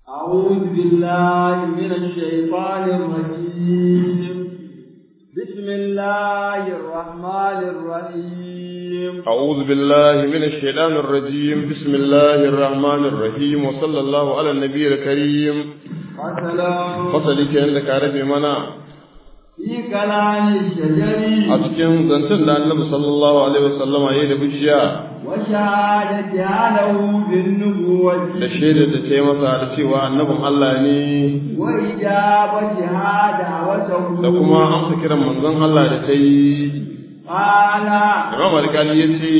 أعوذ بالله من الشيطان الرجيم بسم الله الرحمن الرحيم أعوذ بالله من الشيطان الرجيم بسم الله الرحمن الرحيم وصلى الله على النبي الكريم السلام fasali ke da ka rabe mana في كلام الشجر a cikin zancen da annabi sallallahu alaihi wasallama ya da bishiya وشهادتها له بالنبوة da shaidar da ta yi masa da cewa annabin Allah ne وإجابتها دعوته da kuma amsa kiran manzon Allah da ta yi قال Imam Alkali ya ce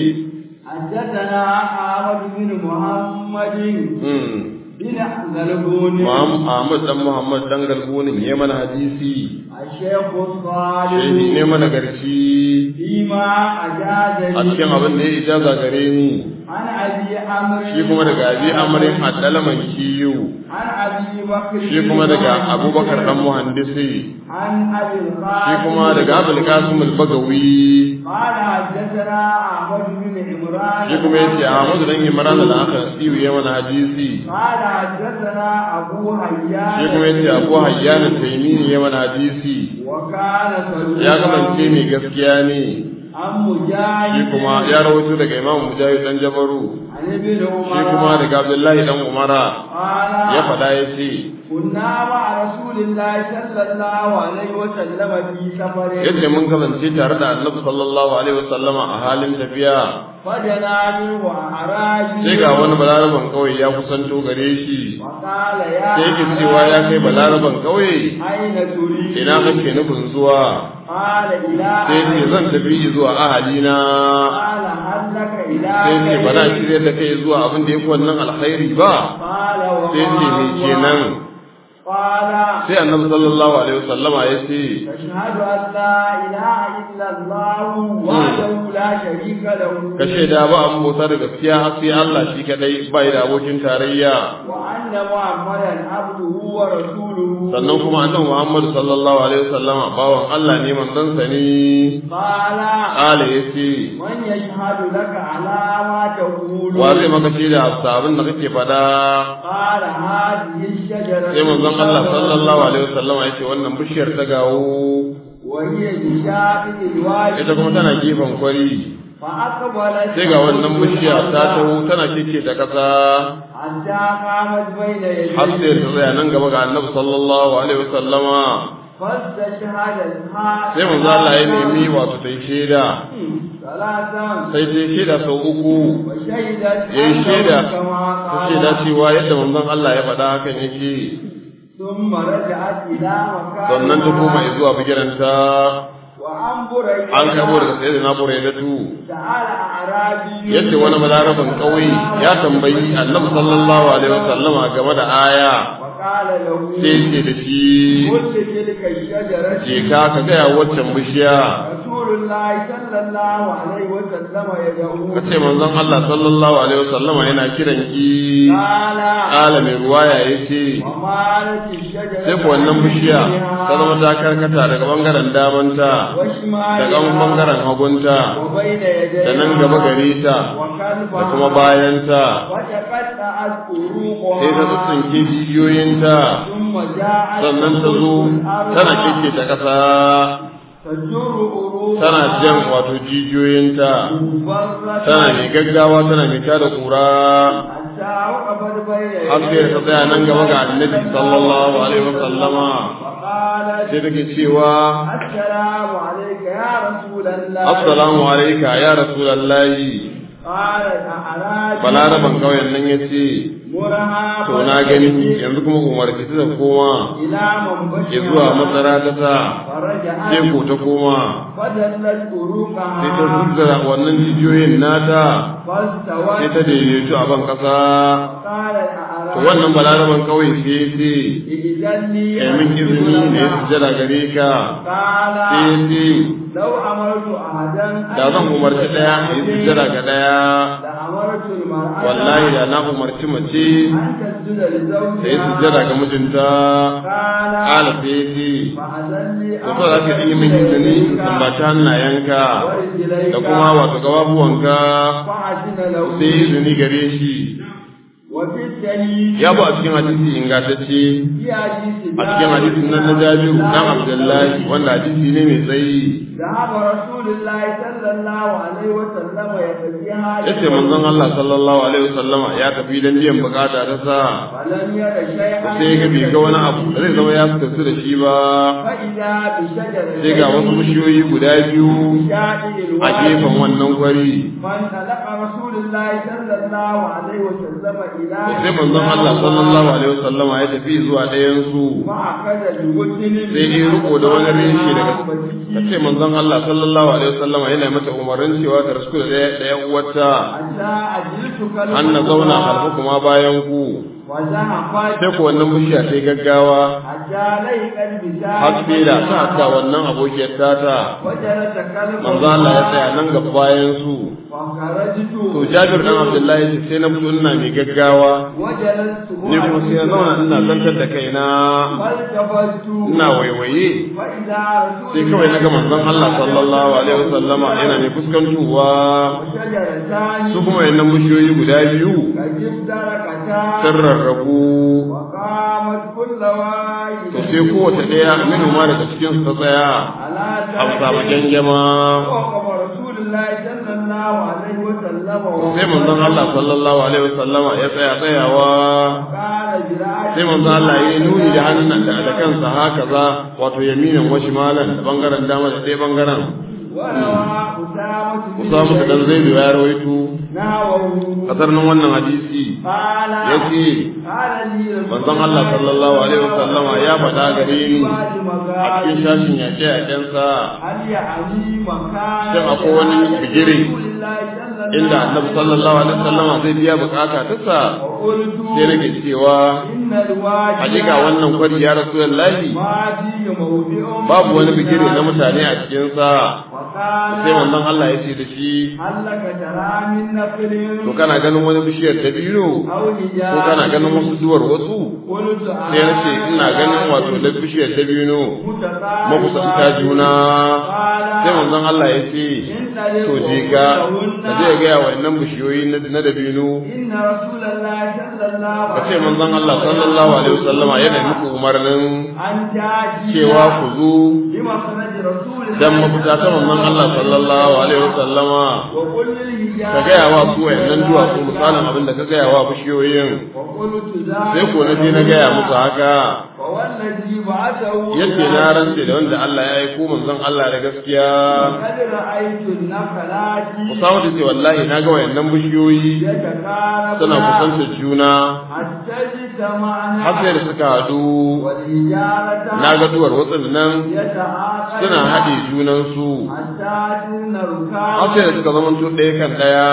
حدثنا أحمد بن محمد hmm, بن غلبون Muhammad Ahmad dan Muhammad dan galbunin ya mana hadisi الشيخ الصالح shehi ne mana garci فيما أجازني a cikin abin da ya ijaza gare ni عن أبي عمرو shi kuma daga abi amarin addalaman kiyu عن أبي بكر shi kuma daga abubakar dan muhandisi عن أبي القاسم shi kuma daga abul qasim al-bagawi قال حدثنا أحمد بن عمران shi kuma yace ahmad dan imran al-aka siyu ya mana hadisi قال حدثنا أبو حيان shi kuma yace abu hayyan taymini ya mana hadisi وكان صدوقا ya kasance mai gaskiya ne عن مجاهد shi kuma ya rawaito daga imam mujahid dan jabaru عن ابن عمر shi kuma daga abdullahi dan umara قال ya faɗa ya ce كنا مع رسول الله صلى الله عليه وسلم في سفر yace mun kasance tare da annabi sallallahu alaihi wasallama a halin tafiya فجنا منه أعرابي sai ga wani balaraban kauye ya kusanto gare shi وقال يا sai yake cewa ya kai balaraban kauye أين تريد ina kake nufin zuwa قال إلى sai ce أهلي. zan tafi zuwa ahalina قال هل لك إلى sai ce ba na خير؟ shirya da kai zuwa abin da ya fi wannan alkhairi ba قال sai ce وما me هو؟ kenan قال sai annabi sallallahu alaihi wasallama ya ce تشهد أن لا إله إلا الله وحده لا شريك له ka shaida ba an bauta da gaskiya sai Allah shi kadai bai da abokin tarayya وأن محمدا عبده ورسوله sannan kuma annabi Muhammad sallallahu alaihi wasallama bawan Allah ne manzon sa ne قال kale yace من يشهد لك على ما تقول wa zai maka shaida a abin da kake fada قال هذه الشجرة sai manzon Allah sallallahu alaihi wasallama yace wannan bishiyar ta gawo وهي بشاطئ الوادي ita kuma tana gefen kwari فأقبلت sai ga wannan bishiya ta taho tana kike ta kasa حتى قامت بين har sai يديه ta tsaya nan gaba ga annabi sallallahu alaihi wasallama فاستشهد الحاج sai manzo Allah ya nemi wato ta yi shaida ثلاثا sai ta yi shaida sau uku وشهدت ya yi shaida أنه كما ta shaida قال cewa yadda manzon Allah ya faɗa hakan yake ثم رجعت إلى مكانها sannan ta koma zuwa bigiranta وعن بريدة an kabo daga sai da na buraidatu سأل أعرابي yace wani balaraban ƙauye ya tambayi annabi sallallahu alaihi wasallama game da aya وقال له sai ce da shi قل تلك الشجرة je ka ka gaya waccan bishiya رسول الله صلى الله عليه وسلم يدعو ka ce manzon Allah sallallahu alaihi wasallama yana kiran ki قال ƙala mai ruwaya ya ce ومالت الشجرة sai ku wannan bishiya ta zama ta karkata daga bangaren damanta وشمالها daga bangaren hagunta وبين يديها da nan gaba gare ta وخلفها da kuma bayanta وتقطعت فروقها sai ta tsitsinke jijiyoyinta ثم جاءت sannan ta zo tana kike ta ƙasa تجر أروقها tana jan wato jijiyoyinta مفرة tana mai gaggawa tana mai tada kura حتى وقفت بين har sai ta tsaya nan gaba ga annabi sallallahu alaihi wasallama وقالت sai take cewa السلام عليك يا رسول الله assalamu alayka ya rasulullahi قالت أعراج balaraban kauyen nan ya ce مرها to na gani yanzu kuma umarci ta koma إلى منبشها ya zuwa matsara ta sa فرجعت sai ko ta koma فدلت أروقها sai ta zuzzara wannan jijiyoyin nata فاستوت sai ta daidaitu a ban kasa قالت to أعراج wannan balaraban kauye sai ya ce إذن لي kai min izini ne ya sujjada gare ka قال sai ya ce لو أمرت أحدا أن da zan umarci ɗaya ya sujjada ga ɗaya لأمرت المرأة wallahi da na umarci mace أن تسجد da ya لزوجها sujjada ga mijinta قال ƙala sai ya ce فأذن لي da so za ka yi min izini in tambaci hannayenka da kuma wato gababuwanka فأذن له sai izini gare shi وفي الدليل ya bu a cikin hadisi ingantacce في حديث a cikin hadisin nan na Jabiru dan Abdullahi wanda hadisi ne mai tsayi ذهب رسول الله صلى الله عليه وسلم يقضيها yace manzon Allah sallallahu alaihi wasallama ya tafi dan biyan bukata ta sa فلم ير شيئا sai ga bai ga wani abu da zai zama ya fitattu da shi ba فإذا بشجرة sai ga wasu bishiyoyi guda biyu شاطئ a gefen الوادي wannan kwari فانطلق رسول الله صلى الله عليه وسلم إلى sai manzon Allah sallallahu alaihi wasallama ya tafi zuwa ɗayan su فأخذ بغتن sai ya riko da wani rinshi daga kace manzon Allah sallallahu alaihi wasallama yana mata umarnin cewa ta rasku da ɗaya ɗaya uwarta حتى أجلت an na zauna halfa kuma bayan ku وزهقت sai ku wannan bishiya sai gaggawa حتى ليقت بساعة har sai da ta hatta wannan abokiyar tata وجلس كلب manzo Allah ya tsaya nan gaba bayan su فخرجت to Jabir dan Abdullahi ce sai na fito ina mai gaggawa وجلست ni kuma sai na zauna ina zantar da kaina فالتفت ina waiwaye فإذا رسول sai kawai na ga manzon Allah sallallahu alaihi wasallama yana mai fuskantowa وشجرتان su kuma wayannan bishiyoyi guda biyu قد افترقتا sun rarrabu وقامت كل واحد to sai kowace ɗaya minu ma daga cikin su ta tsaya على a samu gyangyama وقف رسول الله صلى الله عليه وسلم sai manzon Allah sallallahu alaihi wasallama ya tsaya tsayawa قال جراح sai manzon Allah ya yi nuni da hannun da da kansa haka za wato yaminan wa shimalan da bangaren dama da ɗaya bangaren وروى أسامة بن Usama da dan زيد Zaidu ya rawaito نحوه kasar nan wannan hadisi قال yace قال لي رسول manzon Allah sallallahu alaihi wasallama ya faɗa gare ni بعد a مغارب cikin shashin yaƙe yaƙensa هل يعني مكان Shin akwai wani bigire رسول الله صلى الله inda annabi sallallahu alaihi wasallama zai biya bukata ta sa وقلت sai nake cewa إن الوادي hakika wannan kwari ya rasulullahi ما فيه موضع babu wani bigire na mutane a cikin sa وقال sai manzon Allah ya ce da shi هل لك ترى من نخل to kana ganin wani bishiyar dabino أو ko kana ganin حجارة wasu duwar wasu قلت sai na ce ina ganin wato da bishiyar dabino makusanta juna sai manzon Allah ya ce to je ka ka je ga yawa wannan bishiyoyi na na dabino إن رسول الله صلى الله ka ce عليه manzon Allah sallallahu alaihi wasallama yana muku umarnin أن تأتي cewa ku zo بمخرج رسول الله dan mafita ta manzon Allah sallallahu alaihi wasallama وقل للهجاء ka gaya wa su wayannan duwatsu misalin abin da ka gaya wa bishiyoyin وقلت sai ko na je na gaya musu haka فوالذي بعثه yadda na rantse da wanda Allah ya aiko manzon Allah da gaskiya قد رأيت النخلات Usama ta ce wallahi na ga wayannan bishiyoyi يتقاربن suna kusantar juna حتى اجتمعنا har sai da suka haɗu والحجارة na ga duwar watsin nan يتعاقبن suna haɗe junansu حتى أن har الركاب sai da suka zama ɗaya kan ɗaya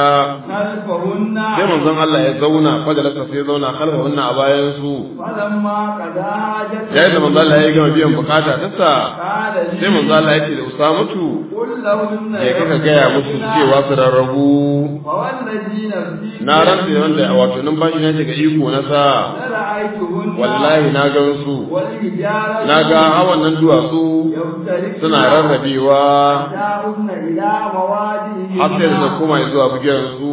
خلفهن sai manzon Allah ya zauna fajalasa sai ya zauna kalfahunna a bayan su فلما قضى حاجته yayin da manzon Allah ya gama biyan bukata ta sa قال لي sai manzon Allah ya ce da Usamatu قل لهن ya kaka gaya musu cewa su rarrabu فوالذي نفسي na rantse da wanda wato numfashi na shiga iko na sa لرأيتهن wallahi na gan su والحجارة na ga hawan nan duwatsu يفترقن suna rarrabewa يدعون إلى موادهن har sai da ta koma zuwa bugiran su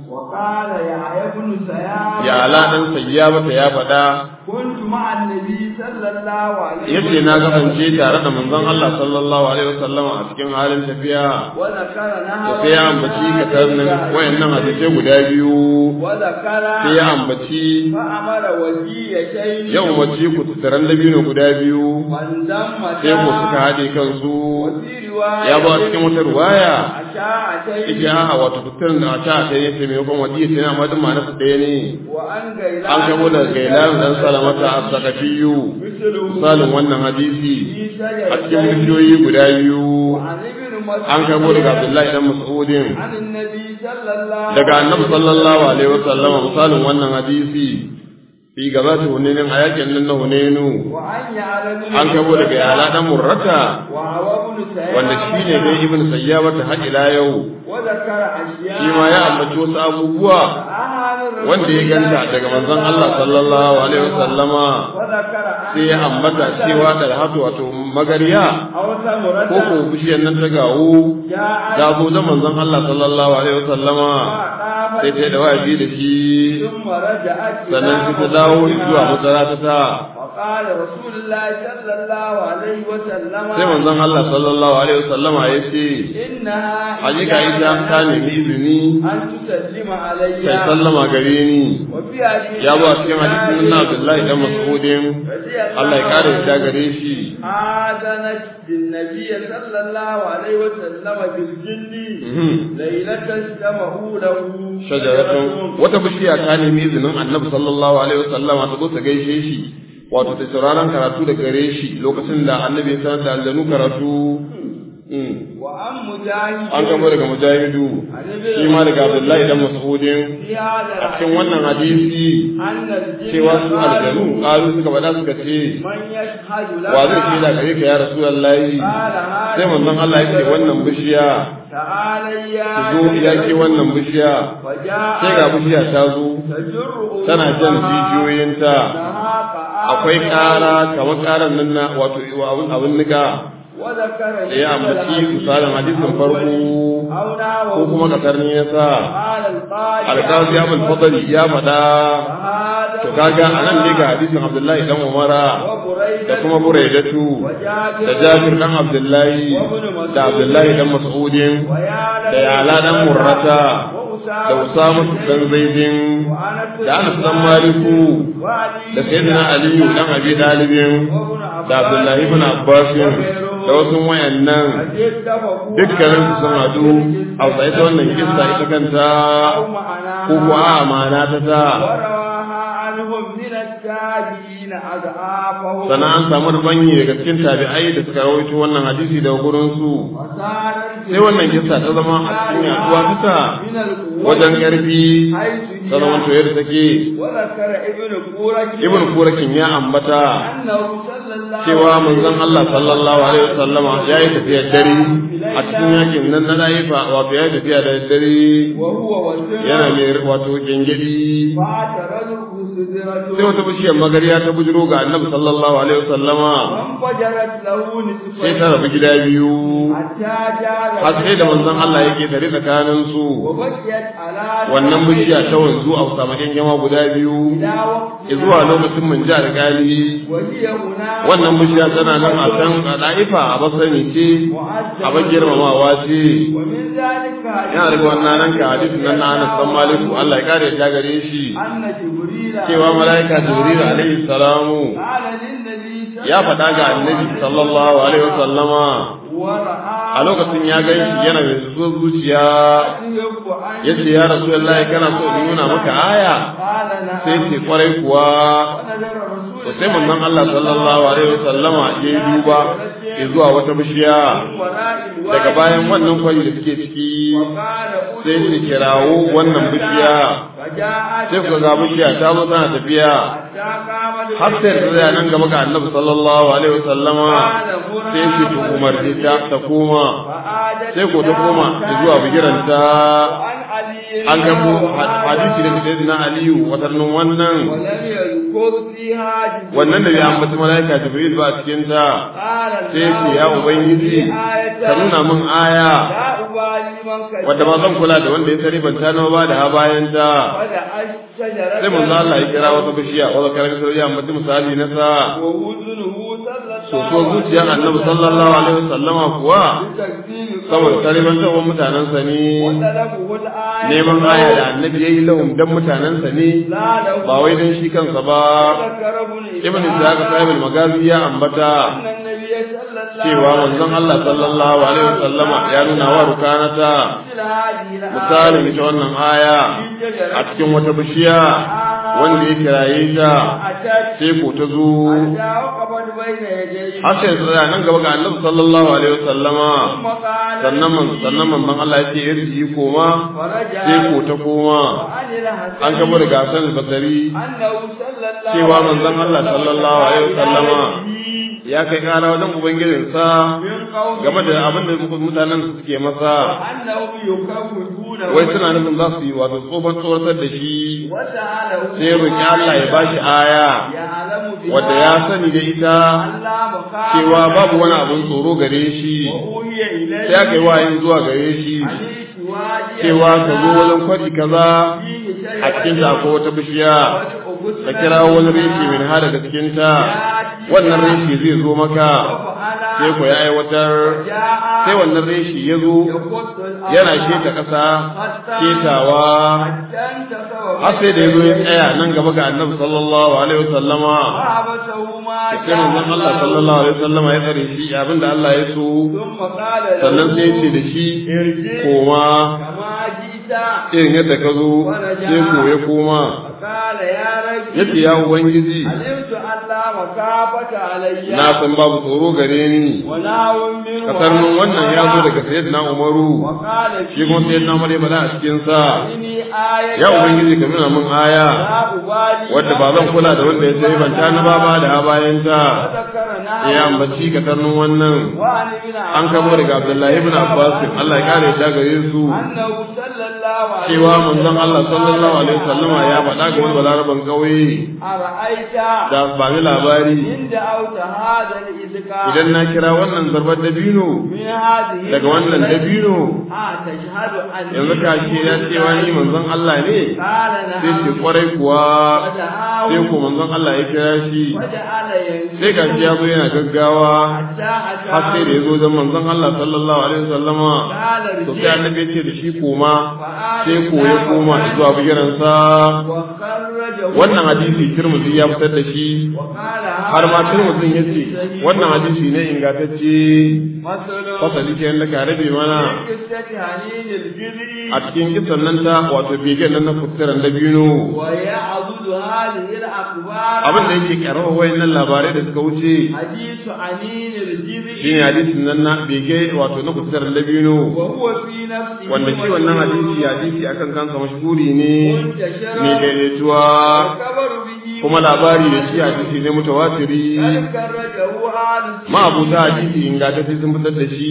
وقال يا ابن سياب ya ala dan sayya bata ya faɗa كنت مع النبي صلى الله عليه yace na kasance tare da manzon Allah sallallahu alaihi wasallam a cikin halin tafiya وذكر to نهر sai ya ambaci katarnin wayannan hadisi guda biyu وذكر sai ya ambaci فأمر وجيتين ya umarci ku tattaran dabino guda biyu فانضم sai ku suka haɗe kansu وفي رواية ya ba cikin wata ruwaya أشاعتين ita a wato tattaran da a ta ta ne sai maimakon wadiya sai na madin ma nasu ɗaya ne وأن غيلان an kabo da gailan dan salamata a sakafiyu مثله misalin wannan hadisi في a cikin شجرتين bishiyoyi guda biyu وعن ابن مسعود an kabo daga Abdullahi dan Mas'udin عن النبي صلى الله daga Annabi sallallahu alaihi wasallam misalin wannan hadisi fi gabata hunenin a yakin nan na hunenu وعن يعلم an kabo daga yala dan murrata وهو ابن سياب wanda shi ne dai ibn sayyaba ta haƙila yau وذكر أشياء shi ma ya ambaci wasu abubuwa أهل الرسول wanda ya ganta daga manzon Allah sallallahu alaihi wasallama وذكر أن sai ya ambata cewa da hatu wato magariya أو ثمرة ko ko bishiyar nan ta gawo جاءت ta zo da manzon Allah sallallahu alaihi wasallama فأقامت sai ta yi da wafi da shi ثم رجعت sannan sai ta dawo zuwa matsara ta ta وقال رسول الله صلى الله عليه وسلم sai manzon Allah sallallahu alaihi wasallama ya ce إنها hakika ita ta nemi izini أن تسلم علي sai sallama gare ni وفي حديث ya zo a cikin hadisin na Abdullahi dan Mas'udin Allah ya kare ta gare shi آذنت بالنبي صلى الله عليه وسلم بالجن Mhm. ليلة اجتمعوا له shajaratun wata bishiya ta nemi izinin Annabi sallallahu alaihi wasallama ta zo ta gaishe shi wato ta sauraron karatu da gare shi lokacin da Annabi ya sanar da aljanu karatu Mm. وعن مجاهد an gama daga mujahidu shi ma daga Abdullahi dan Mas'udin في هذا a cikin wannan hadisi أن الجن cewa su aljanu قالوا ƙaru suka faɗa suka ce من يشهد لك wa zai shaida gare ka ya rasulullahi قال sai manzon Allah ya ce wannan bishiya تعالى يا ki zo ya ke wannan bishiya وجاء sai ga bishiya ta zo تجر tana jan jijiyoyinta أنها akwai ƙara kamar ƙaran nan na wato abin abin nika وذكر da ya ambaci misalin hadisin farko أو نحوه ko kuma kasar ne ya sa قال القاضي alƙazi abul fadli ya faɗa فهذا to kaga anan ne ga hadisin abdullahi dan umara وبريدة da kuma buraidatu وجابر da jabir dan abdullahi da abdullahi dan mas'udin ويعلى da yala dan murrata da وأسامة usama dan zaidin وأنس da anas dan maliku وعلي da sayyidina aliyu dan abi dalibin da abdullahi ibn abbas da wasu wayannan dukkanin su sun hadu a sai ta wannan kissa ita kanta ko kuwa a amana ta ta وروها عنهم من التابعين أضعافهم sannan an samu rubanyi daga cikin tabi'ai da suka rawaito wannan hadisi daga gurin su وصارت sai wannan kissa ta zama a cikin yaduwa ta من القوة wajen karfi حيث ta zama to هي yadda take وذكر ابن قورك ibn kurakin ya ambata أنه صلى الله cewa manzon Allah sallallahu alaihi wasallama ya yi tafiyar dare a cikin yakin nan na laifa wato ya yi tafiya da dare وهو وسر yana mai wato gengedi فاعترضه سدرة sai wata bishiyar magariya ta bujiro ga annabi sallallahu alaihi wasallama وانفجرت له sai ta نصفين rabu gida biyu حتى جعل har sai da manzon Allah yake tare tsakanin su وبقيت على wannan bishiya ta wanzu a samakin jama guda biyu إلى وقت zuwa lokacin mun ji alƙali وهي هناك wannan bishiya tana nan a can a ɗa'ifa a basani ce a ban girmamawa ce ومن ذلك yana daga wannan nan ka hadisin nan na Anas dan Maliku Allah ya kare ya gare shi أن جبريل cewa malaika Jibril alaihi salamu قال للنبي صلى ya faɗa ga annabi sallallahu alaihi wasallama ورأى a lokacin ya gan shi yana mai zuwa zuciya يحب أن ya ce ya rasulullahi kana so in nuna maka aya قال sai نعم ce kwarai kuwa ونظر رسول to sai manzon Allah sallallahu alaihi wasallama ya yi duba ya zuwa wata bishiya وراء الوادي daga bayan wannan kwari da suke ciki وقال sai su kirawo wannan bishiya فجاءت sai ku ga bishiya ta zo tana tafiya حتى قامت har sai ta tsaya nan gaba ga annabi sallallahu alaihi wasallama sai shi ta umarci ta ta koma فعادت sai ko ta koma zuwa bigiranta وعن علي an gabo hadisi da sai na aliyu watannin wannan ولم يذكر فيها جبريل wannan da ya ambaci malaika jibril ba a cikin ta قال sai ce ya ubangiji ka nuna min aya لا أبالي من كشف wadda ba zan kula da wanda ya sani ban ta nawa ba da ha bayan ta ودعت شجرة sai manzo Allah ya kira wata bishiya wanda karar sai ya ambaci misali na sa ووزنه صلى so so zuciyar annabi sallallahu alaihi wasallama kuwa بتكذيب saboda talibantawan mutanen sa ne وطلبه الآية neman aya da annabi yayi lahum dan mutanen sa ne لا له ba wai dan shi kansa ba ذكر ابن ibn Ishaq sahib al-magazi ya ambata أن النبي صلى الله cewa manzon Allah sallallahu alaihi wasallama ya nuna wa rukanata مثل هذه الآية misalin ita wannan aya a cikin wata bishiya wanda ya kiraye ta أتت sai ko ta zo حتى وقفت بين يديه har sai tsaya nan gaba ga annabi sallallahu alaihi wasallama ثم قال sannan man sannan manzon Allah ya ce irji koma فرجع sai ko ta koma وعن الحسن an gaba da gasan basari أنه صلى الله cewa manzon Allah sallallahu alaihi wasallama ya kai kara wajen ubangijinsa من قوم game da abin da mutanen su suke masa أنهم يكفرون wai suna nufin za su yi wato tsofan tsoratar da shi وسأله sai roƙi Allah ya bashi aya يعلم بها wadda ya sani da ita ألا مخافة cewa babu wani abin tsoro gare shi وأوحي إليه sai aka yi wayin zuwa gare shi عليك cewa ka zo wajen kwari kaza a cikin ta ko wata bishiya ka kira wani reshi min ha daga cikin ta wannan reshi zai zo maka sai ku ya aiwatar sai wannan reshi ya zo yana keta ƙasa ketawa har sai da ya zo ya tsaya nan gaba ga annabi sallallahu alaihi wasallama sai manzon Allah sallallahu alaihi wasallama ya tsare shi abinda Allah ya so sannan sai ya ce da shi koma irin yadda ka zo sai ko ya koma ya ce ya ubangiji na san babu tsoro gare ni kasar nun wannan ya zo daga sayyidina umaru shi kuma sayyidina umar ya bada a cikin sa ya ubangiji ka nuna min aya wadda ba zan kula da wanda ya sai banta na baba da ha bayan ta ya ambaci kasar nun wannan an kamo daga abdullahi ibn abbas Allah ya kare ta gare su cewa manzon Allah sallallahu alaihi wasallama ya faɗa ga wani balaraban kauye da ba ni labari idan na kira wannan zarbar dabino daga wannan dabino yanzu ka ce ya cewa ni manzon Allah ne sai ce kwarai kuwa sai ko manzon Allah ya kira shi sai ga shi ya zo yana gaggawa har sai da ya zo don manzon Allah sallallahu alaihi wasallama to sai annabi ya ce da shi koma sai ko ya koma zuwa bigiransa wannan hadisi Tirmidhi ya fitar da shi har ma Tirmidhi ya ce wannan hadisi ne ingantacce fasali ke yadda ka rabe mana a cikin kisan nan ta wato begen nan na fitaran da biyu abin da yake karawa wayannan labarai da suka wuce shi ne hadisin nan na bege wato na fitaran da biyu wanda shi wannan hadisi hadisi akan kansa mashhuri ne mai daidaituwa kuma labari da shi hadisi ne mutawatiri ma abuta hadisi ingantacce sun fitar da shi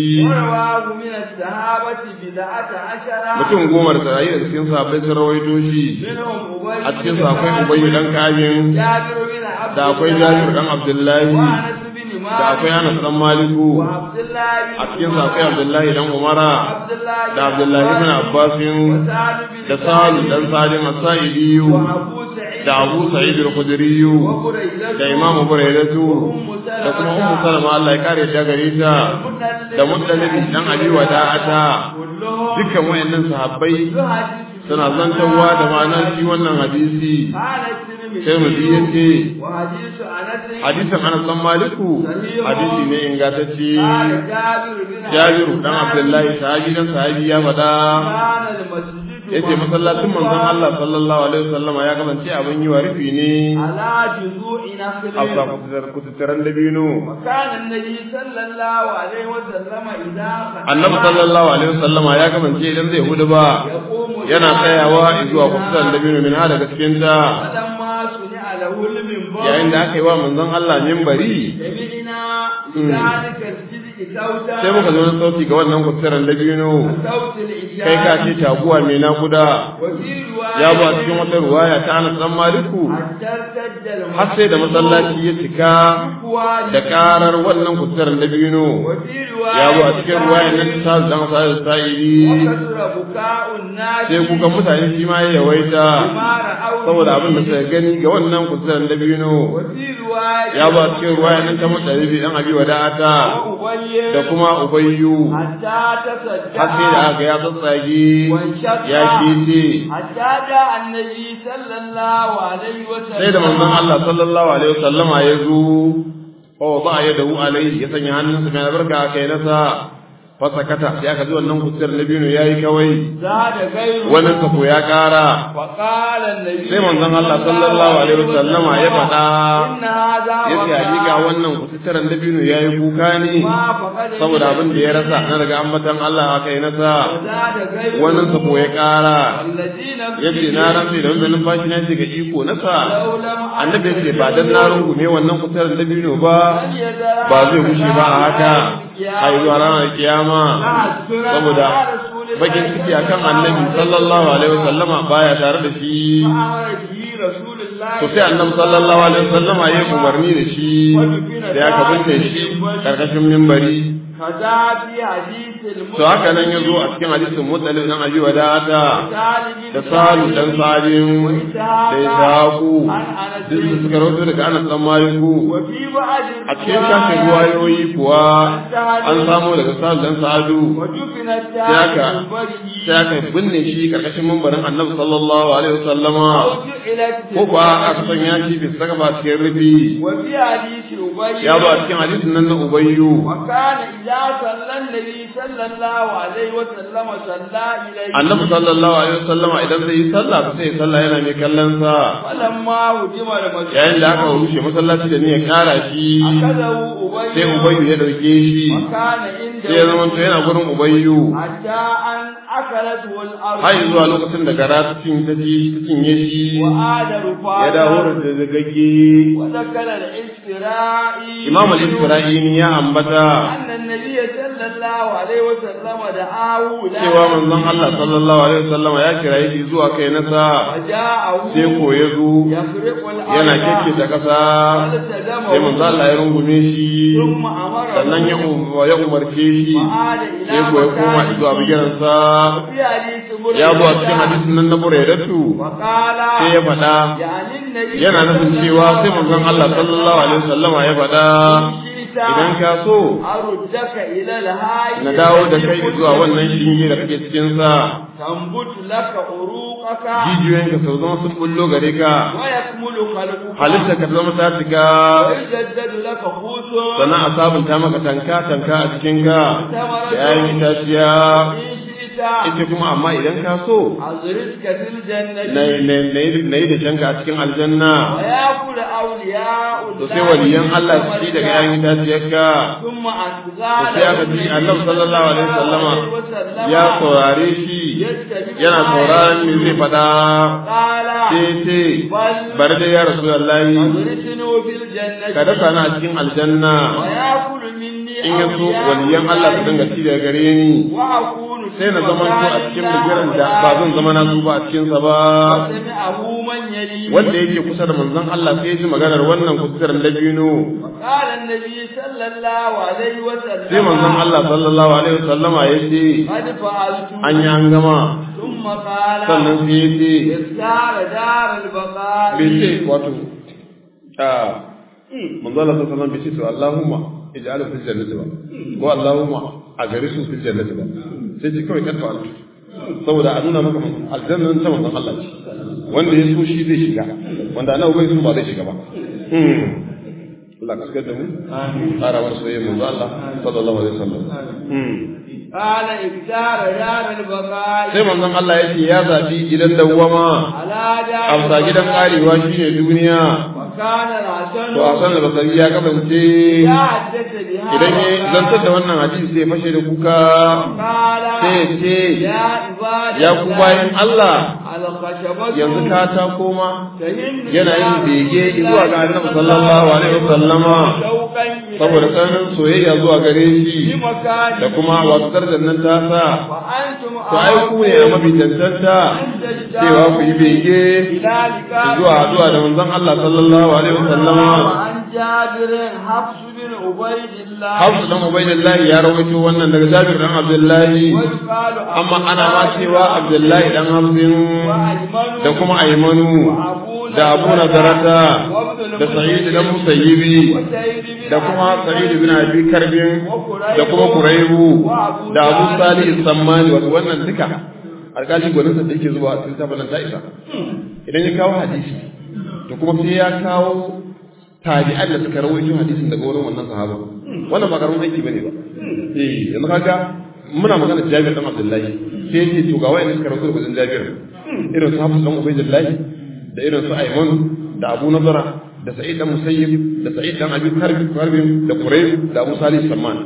mutum goma da tsarayi da cikin sahabbai sun rawaito shi a cikin sa akwai ubayyu dan kayin da akwai jabir dan abdullahi da akwai anas dan maliku a cikin sa akwai abdullahi dan umara da abdullahi ibn abbasin da salu dan salim as-sa'idi da abu sa'id al-khudri da imamu buraidatu da kuma ummu salama Allah ya kare ta gare ta da mutalibi dan abi wada'ata dukkan wayannan sahabbai suna zantarwa da ma'anar shi wannan hadisi sai mu ya ce hadisin anas dan maliku hadisi ne ingantacce jabiru dan abdullahi sahabi dan sahabi ya faɗa yace masallacin manzon Allah sallallahu alaihi wasallama ya kasance abin yi wa rufi ne ala juzu'i nakhli afsa kututaran dabino kana annabi sallallahu alaihi wasallama idan annabi sallallahu alaihi wasallama ya kasance idan zai hudu ba yana tsayawa zuwa kututaran dabino min hada cikin ta yayin da aka yi wa manzon Allah mimbari sai muka zo na sauti ga wannan kusuran dabino kai ka ce taguwa mai nakuda ya ba cikin wata ruwaya ta ana dan maliku har sai da masallaci ya cika da karar wannan kusuran dabino ya ba cikin ruwaya nan ta dan sa da sa'iri sai kukan mutane shi ma ya yawaita saboda abin da suka gani ga wannan kusuran dabino ya ba cikin ruwaya nan ta mutane dan abi wada'ata da kuma ubayyu har sai da aka ya tsatsage ya kete sai da manzon Allah sallallahu alaihi wasallama ya zo oh ba ya dahu alaihi ya sanya hannunsa mai albarka kai nasa fasakata sai aka ji wannan kusur na biyu yayi kawai wannan kafo ya kara sai manzon Allah sallallahu alaihi wasallama ya faɗa yace hakika wannan kusuran da biyu yayi kuka ne saboda abin da ya rasa na daga ambatan Allah aka yi nasa wannan kafo ya kara yace na rantsi da wannan numfashi na ga iko nasa annabi yace ba dan na rungume wannan kusuran da biyu ba ba zai gushe ba a haka ai zuwa ranar kiyama saboda bakin ciki akan annabi sallallahu alaihi wasallama baya tare da shi to sai annabi sallallahu alaihi wasallama ya umarni da shi da ya kabunta shi karkashin mimbari kaza fi hadisil to haka nan yazo a cikin hadisin mutsalib dan abi wadata da salu dan salim da isaku duk su suka rawaito daga anas dan maliku wa fi ba'd a cikin shafin ruwayoyi kuwa an samu daga salu dan sa'adu wa dufina sai aka bari sai aka binne shi karkashin mambarin annabi sallallahu alaihi wasallama ila ko kuwa aka sanya shi bisa saka ba cikin rufi wa fi hadisi ubay ya zo a cikin hadisin nan na ubayyu وكان إذا صلى النبي صلى الله عليه وسلم صلى إليه annabi sallallahu alaihi wasallama idan zai yi sallah sai ya sallah yana mai kallon sa فلما هدم المسجد yayin da aka rushe masallaci da ni ya kara shi أخذه أبي sai ubayyu ya dauke shi وكان عنده sai ya zama to yana gurin ubayyu حتى أن أكلته الأرض har zuwa lokacin da gara ta cin ta ci ta cinye shi وعاد ya dawo رفاقا da zagagge وذكر الاستراء imam al-isra'ini ya ambata أن النبي صلى الله عليه وسلم دعاه لا cewa manzon Allah sallallahu alaihi wasallama ya kira shi zuwa kai nasa وجاءه sai ko ya zo يخرق الأرض yana kekketa ƙasa فالتزمه sai manzo Allah ya rungume shi ثم أمره sannan ya um- ya umarce shi وعاد إلى sai ko ya koma zuwa bigiransa في حديث بريدة ya zo a cikin hadisin nan na Buraidatu وقال sai ya faɗa يعني النبي yana nufin cewa sai manzon Allah sallallahu alaihi wasallama ya faɗa idan ka so أردك إلى الهاي na dawo da kai zuwa wannan shinge da kake cikin sa تنبت لك عروقك jijiyoyinka sau zama sun bullo gare ka ويكمل خلقك halitta ka zama ta cika ويجدد لك خوص sannan a sabunta maka tanka tanka a cikinka da yayin itaciya إن شئت ita kuma amma idan ka so أزرتك في الجنة na yi da shanka a cikin aljanna ويأكل أولياء to sai waliyan Allah su ci daga yayin itaciyarka ثم to أنزال sai aka ji Allah sallallahu alaihi wasallama ya saurare shi yana sauraron me zai faɗa قال sai ce bari dai ya rasu wallahi أدرسنه في الجنة ka dasa na a cikin aljanna ويأكل مني in ya so waliyan Allah su dinga ci daga gare ni وأكون sai na zama to a cikin bigiran da ba zan zama na su ba a cikin sa ba سمعه من يلي wanda yake kusa da manzon Allah sai ya ji maganar wannan kusurar dabino قال النبي صلى الله عليه وسلم sai manzon Allah sallallahu alaihi wasallama ya ce قد فعلت an yi an gama ثم قال sannan sai ya ce اختار دار البقاء bai ce wato a manzon Allah sallallahu alaihi wasallam bai ce to Allahumma ij'al fil jannati ba ko Allahumma a gari su fil jannati ba sai ce kawai kan fa'al saboda a nuna maka aljannan ta manzon Allah ce wanda ya so shi zai shiga wanda ana bai so ba zai shiga ba Allah ka shigar da mu tsara wasu soyayya manzo Allah sallallahu alaihi wasallam قال اختار دار البقاء sai manzon Allah ya ce ya zabi gidan dawwama على دار amsa gidan karewa shine duniya وكان الحسن to Hassan al-Basri ya kasance يا حدث بها idan ya zantar da wannan hadisi sai fashe da kuka قال sai ya ce يا عباد ya ku bayin Allah الخشبة yanzu ka ta koma تهن yana yin bege zuwa ga Annabi sallallahu alaihi wasallama شوقا إليه saboda tsananin soyayya zuwa gare shi بمكان da kuma wasu darajar nan ta sa وأنتم to ai ku ne a mafi cancanta cewa ku yi bege إلى لقاء zuwa zuwa da manzon Allah sallallahu alaihi wasallama وعن جابر حفص بن عبيد الله Hafsu dan Ubaidillahi ya rawaito wannan daga Jabir dan Abdullahi ويقال amma ana ma cewa Abdullahi dan Hafsin وأيمن da kuma Aymanu da Abu Nazarata da Sa'id dan Musayyibi وسيد بن da kuma علي Sa'id bin Abi Karbin da kuma Kuraibu da Abu Salih Sammani wato wannan duka alƙali gwanin sa da yake zuwa a cikin tabanan ta isa idan ya kawo hadisi to kuma sai ya kawo tabi'an da suka rawaito hadisin daga wurin wannan sahaba wannan ba karamin aiki bane ba eh yanzu kaga muna magana Jabir dan Abdullahi sai yace to ga wayannan suka rawaito daga Jabir irin su Hafs dan Ubaydillah da irin su Ayman da Abu Nadara da Sa'id dan Musayyib da Sa'id dan Abi Karbi Karbi da Qurayb da Abu Salih Samman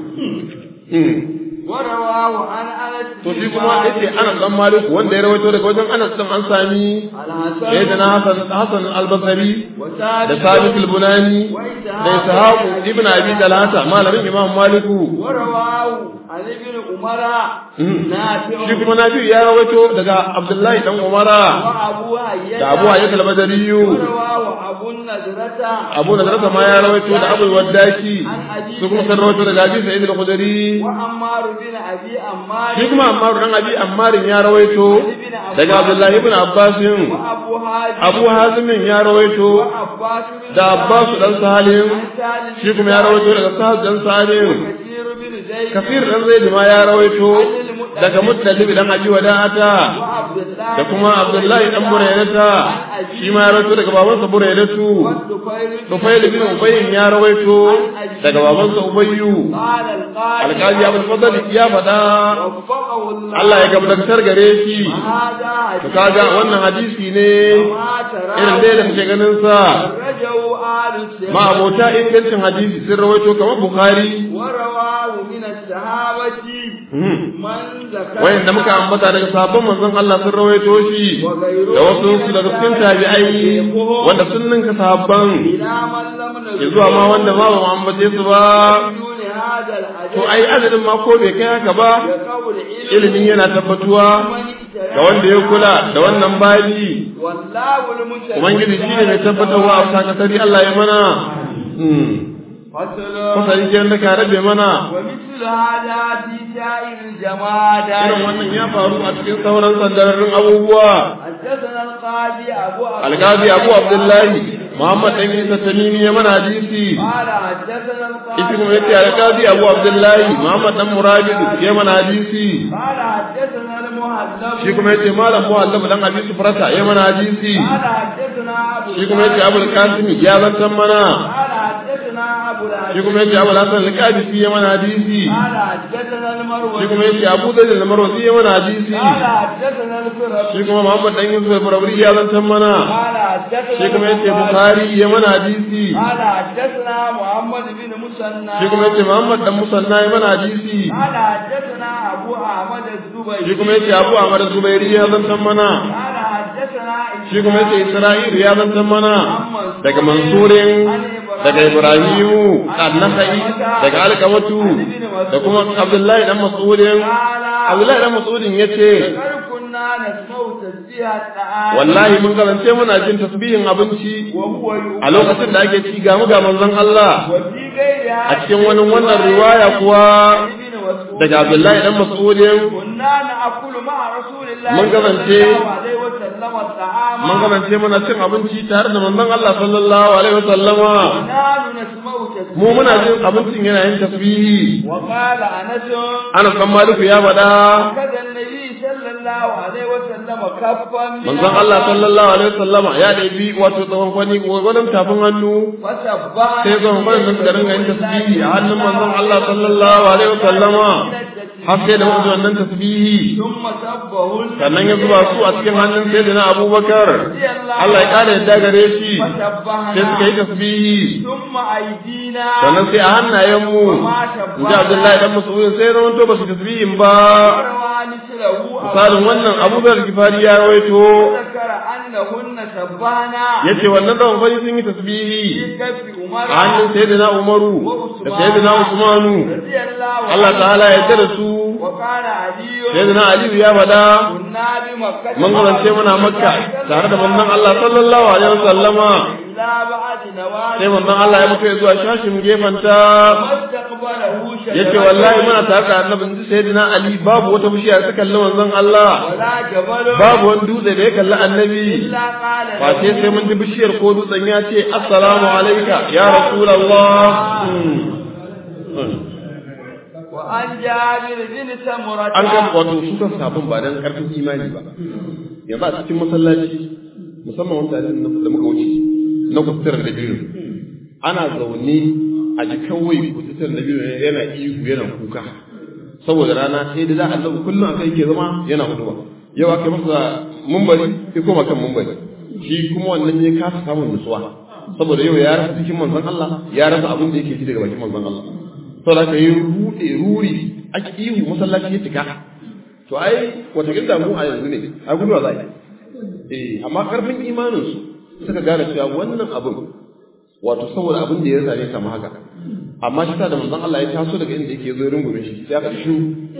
ورواه عن أنس to shi kuma yace Anas dan Malik wanda ya rawaito daga wajen Anas din an sami الحسن sayyidina Hasan Hasan al-Basri da وثابت Sabit al-Bunani da Ishaq ibn Abi Talata malamin Imam Maliku ورواه عن ابن عمر نافع shi kuma nafi ya rawaito daga abdullahi dan umara وأبو هيئة da abu hayyat al-badariyu ورواه أبو النضرة abu nadarata ma ya rawaito da abu waddaki su kuma sun rawaito daga abi sa'id al-khudri وعمار بن أبي عمار shi kuma ammar dan abi ammarin ya rawaito daga abdullahi ibn abbas وأبو هاشم abu hazim ya rawaito وعباس بن da abbas dan salim سالم shi kuma ya rawaito daga sahab dan salim كثير بن زيد kafir dan zaid ma ya rawaito daga muttalib dan abi wada'ata وعبد الله da kuma abdullahi dan buraydata shi ma ya rawaito daga babansa buraydatu والدفيل Tufail bin Ubayyin ya rawaito daga babansa Ubayyu قال القائل alƙali Abdul Fadl ya faɗa وفقه الله Allah ya gabdatar gare shi هذا to kaga wannan hadisi ne ما ترى irin dai da muke ganin sa رجوا آل السنة ma abota ingancin hadisi sun rawaito kamar Bukhari ورواه من الصحابة من ذكر wayan da muka ambata daga sabon manzon Allah sun rawaito shi da wasu su daga cikin tabi'ai wanda sun ninka sahabban إلى من لم ya zuwa ma wanda ma ba mu ambace su ba دون هذا الحديث to ai adadin ma ko bai kai haka ba بقول علم ilimin yana tabbatuwa من اجتهد ga wanda ya kula da wannan bayi والله المشهد ubangiji shi ne mai tabbatarwa a sakatari Allah ya mana فصل fasari ke da ka rabe mana ومثل هذا في سائر الجمادات irin wannan ya faru a cikin sauran sandararrun abubuwa حدثنا القاضي أبو عبد algazi abu abdullahi muhammad dan isa tamimi ya mana hadisi قال حدثنا القاضي ita kuma yace algazi abu abdullahi muhammad dan murabidu ya mana hadisi قال حدثنا المهذب shi kuma yace malam muhallab dan abi sufrata ya mana hadisi قال حدثنا أبو shi kuma yace abul qasim ya zantan mana قال حدثنا أبو shi العزيز kuma yace abul hasan al-qadisi ya mana hadisi قال حدثنا المروي shi kuma yace abu dalil al-marwazi ya mana hadisi قال حدثنا الفرق shi kuma muhammad dan yusuf al-farabri ya zantan mana قال حدثنا shi kuma yace البخاري. bukhari ya mana hadisi قال حدثنا محمد بن مسنى shi kuma yace muhammad dan musanna ya mana hadisi قال حدثنا أبو أحمد الزبيري shi kuma yace abu ahmad zubairi ya zantan mana قال حدثنا shi kuma yace isra'il ya zantan mana daga mansurin daga ibrahimu an-nakhai daga alqamatu da kuma abdullahi dan mas'udin abdullahi dan mas'udin yace قال كنا نسمع تسبيح الطعام wallahi mun karance muna jin tasbihin abinci وهو a lokacin da ake ci ga mu ga manzon Allah وفي غيرها a cikin wani wannan riwaya kuwa ابن مسعود daga Abdullahi dan Mas'udin كنا نأكل مع رسول الله من قبل صلى شيء. الله عليه وسلم الطعام mun karance muna cin abinci tare da manzon Allah sallallahu alaihi wasallama ونحن نسمع تسبيح mu muna jin abincin yana yin tasbihi وقال أنس Anas dan Maliku ya faɗa كذا النبي صلى الله عليه وسلم كفا من manzon Allah sallallahu alaihi wasallama ya ɗabi wato tsawon kwani gwanin tafin hannu فسبح sai zan kwanin da suka dinga yin tasbihi a hannun manzon Allah sallallahu alaihi wasallama har sai da muka ji wannan tasbihi ثم سبهن sannan ya zuba su a cikin hannun sayyidina Abubakar Allah ya kare yadda gare shi sai suka yi tasbihi ثم أيدينا sannan sai a hannayenmu in ji Abdullahi dan Mas'ud sai ya rawanto ba su tasbihin ba وروى مثله misalin wannan Abu Dhar Gifari ya rawaito ذكر أنهن سبحنا yace wannan da wani sun yi tasbihi في كف عمر a hannun sayyidina Umaru da sayyidina Usmanu رضي الله Allah عنه ta'ala ya yarda da su وقال علي sayyidina Aliyu ya faɗa كنا بمكة mun kasance muna Makka tare da manzon Allah sallallahu alaihi wasallama إلا بعد نوال sai manzon Allah ya mutu ya zuwa shashin gefanta ما استقبله شجرة yace wallahi muna tare da annabi inji sayyidina Ali babu wata bishiya da ta kalli manzon Allah ولا جبل babu wani dutse da ya kalli annabi إلا قال له face sai mun ji bishiyar ko dutsen ya ce assalamu alayka ya rasulullah وعن جابر بن سمرة an ga wato su kan sabon ba dan karfin imani ba yanzu a cikin masallaci musamman wanda da muka wuce na kusurar da biyu ana zaune a ji kawai kusurar da biyu yana ihu yana kuka saboda rana sai da za a zama kullum a kai ke zama yana huduwa yau aka yi masa mumbari sai koma kan mumbari shi kuma wannan ya kasa samun nutsuwa saboda yau ya rasa cikin manzon Allah ya rasa abin da yake ji daga bakin manzon Allah saboda ka yi rude ruri ake ihu masallaci ya cika to ai wata gida mu a yanzu ne a guduwa za a eh amma karfin imanin su suka gane cewa wannan abin wato saboda abin da ya same kama haka amma shi ta da manzon Allah ya taso daga inda yake zo rungume shi sai aka shu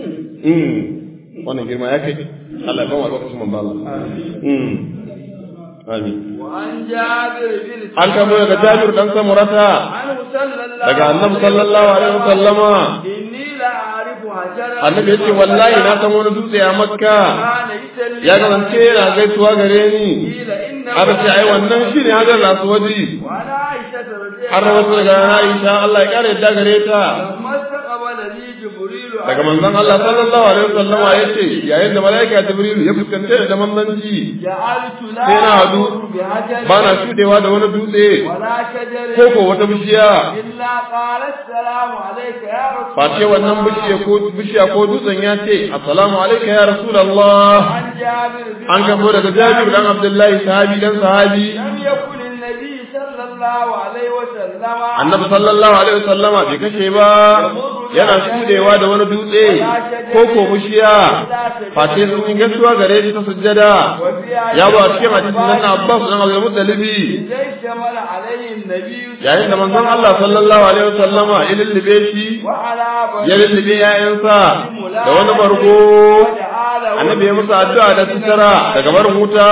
mm wannan girma ya kai Allah ya ba mu albarkacin manzon Allah mm amin وعن جابر بن an kamo daga Jabir dan Samurata عنه صلى الله daga Annabi sallallahu alaihi wasallama إني لأعرف حجرا Annabi yace wallahi na san wani dutse a Makka كان يسلم ya kasance yana gaisuwa gare ni قيل إنه aka ce ai wannan shine hajar aswadi وعن عائشة رضي har wasu daga Aisha Allah ya kare yadda gare ta لما استقبل لي جبريل daga manzon Allah sallallahu alaihi wasallama yace yayin da malaika Jibril ya fuskante da manzanci جعلت لا sai na hadu أمر بحجر ba na shudewa da wani dutse ولا شجر ko ko wata bishiya إلا قال السلام عليك يا رسول face wannan bishiya ko bishiya ko dutsen ya ce assalamu alayka ya rasulullah عن جابر بن an gabo daga Jabir dan Abdullahi sahabi dan sahabi لم يكن النبي صلى الله عليه وسلم annabi sallallahu alaihi wasallama bai kashe ba yana shudewa da wani dutse ko ko bishiya face sun yi gaisuwa gare shi ta sujjada ya ba cikin hadisin nan na Abbas dan Abdul Muttalibi زي شمل عليه النبي yayin da manzon Allah sallallahu alaihi wasallama ya lullube shi وعلى ya lullube yayansa da wani bargo annabi ya musu addu'a da sutura daga barin wuta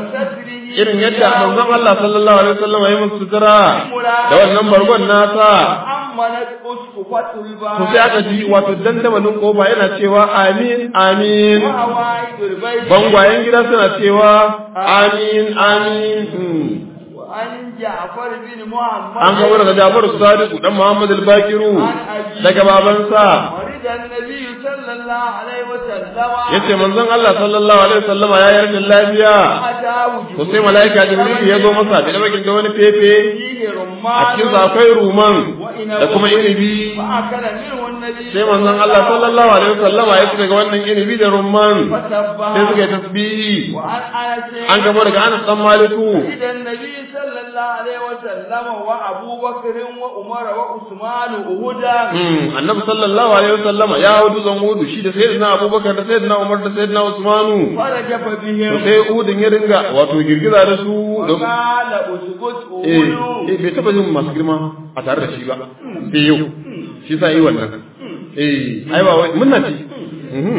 irin yadda manzon Allah sallallahu alaihi wasallam ya musu sutura da wannan bargon nasa أمنت أسقفة الباب to sai aka ji wato dandamalin kofa yana cewa amin amin وهوائد البيت bangwayen gida suna cewa amin amin Hmm. وعن جعفر بن محمد an kawo daga Jafaru Sadiku dan Muhammad al-Bakiru daga babansa ورد النبي صلى الله عليه وسلم yace manzon Allah sallallahu alaihi wasallama ya yarda lafiya أتاه to sai malaika Jibril ya zo masa da bakin da wani fefe فيه a رمان cikin sa akwai ruman da kuma inibi فأكل منه النبي sai manzon Allah sallallahu alaihi wasallama ya ci daga wannan inibi da rumman فسبح sai suka yi tasbihi وعن أنس an gamo daga Anas dan Maliku إذا النبي صلى الله عليه وسلم وأبو بكر وعمر وعثمان أهدى Mm, annabi sallallahu alaihi wasallama ya hau dutsen Udu shi da sayyidina Abubakar da sayyidina Umar da sayyidina Usmanu فرجف to بهم sai Udun ya dinga wato girgiza da su da وقال أسكت eh أولو eh, bai taba jin masu girma a tare da shi ba sai yau shi sa yi wannan eh ai ba wai munna ce Mhm.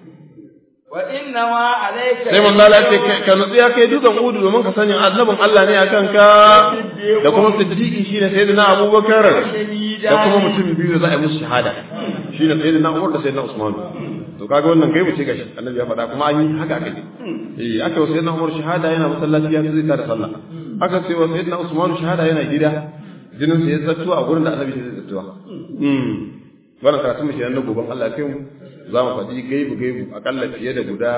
وإنما عليك sai manzo Allah ya ce ka- ka nutsi ya kai dutsen Udu domin ka sani annabin Allah ne akan ka da kuma siddiqi shine sayyidina Abubakar شهيدا da kuma mutum biyu da za a yi musu shahada shine sayyidina Umar da sayyidina Usman to kaga wannan gaibu ce gashi annabi ya faɗa kuma an yi haka aka yi eh aka yi sayyidina Umar shahada yana masallaci ya zai tada sallah aka ce wa sayyidina Usman shahada yana gida jinin sa ya zattuwa a gurin da annabi ya zattuwa mm wannan karatu mu kenan na goban Allah kai mu za mu faɗi gaibu gaibu akalla fiye da guda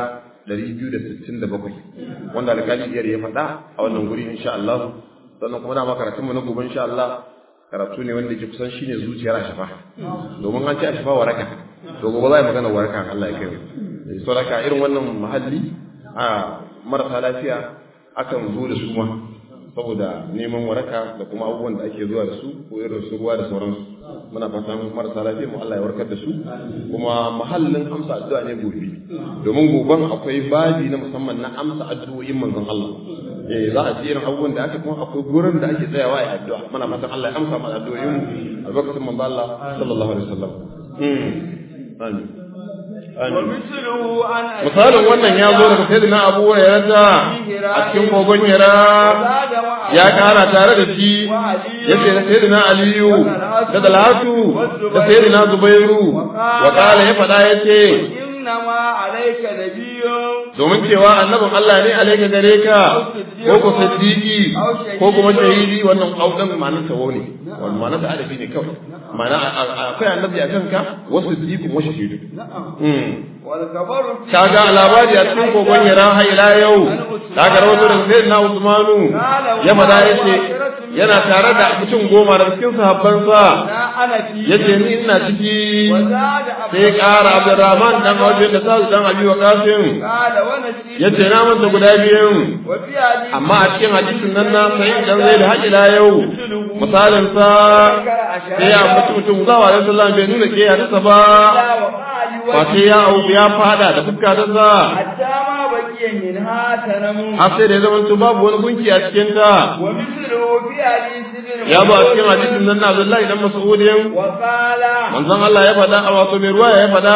267 wanda alƙali iyar ya faɗa a wannan guri insha Allah sannan kuma na ma karatun mu na gobe insha Allah karatu ne wanda ke kusan shine zuciyar ashafa domin an ce ashafa waraka to gobe za a yi magana waraka Allah ya kai mu so raka irin wannan mahalli a marasa lafiya akan zo da su ma saboda neman waraka da kuma abubuwan da ake zuwa da su ko irin su ruwa da sauransu muna fatan marasa lafiya mu Allah ya warkar da su kuma mahallin amsa addu'a ne gobe domin goben akwai babi na musamman na amsa addu'o'in manzon Allah eh za a ji irin abubuwan da aka kuma akwai gurin da ake tsayawa a addu'a muna fatan Allah ya amsa mana addu'o'in mu a lokacin manzon Allah sallallahu alaihi wasallam mm amin ومثله عن أبي misalin wannan ya zo daga sayyidina Abu Hurairah a cikin kogon Hira زاد معه ya kara tare da shi yace da sayyidina Aliyu da Talhatu da sayyidina Zubairu wa kala ya fada yace إنما عليك نبي domin cewa annabin Allah ne alaika gare ka ko ko siddiqi ko kuma shahidi wannan audan ma'anar tawo ne wannan ma'anar da adabi ne kawai ma'ana akwai annabi akan ka wasu siddiqi wa shahidu mm والخبر في kaga labari a cikin kogon yara har ila yau kaga rawato da sayyidina Usmanu ya fada yace yana tare da mutum goma daga cikin sahabbansa لا أنا فيه yace ni ina ciki وزاد أبو sai ƙara Abdurrahman dan Awfi da Sa'd dan Abi Waqasim قال ونسيت yace na manta guda biyun وفي حديث amma a cikin hadisin nan na sai dan zai da haƙi la yau misalin sa sai ya mutu mutum zawa da sallallahu bai nuna ke hadisa ba لا وقال ba sai ya au ya fada da fuska ta sa حتى ما بقي منها تنم har sai da ya zama babu wani gunki a cikin ta ومثله في ya ba a cikin hadisin nan na Abdullahi dan Mas'udin manzon Allah ya faɗa a wato mai ruwa ya faɗa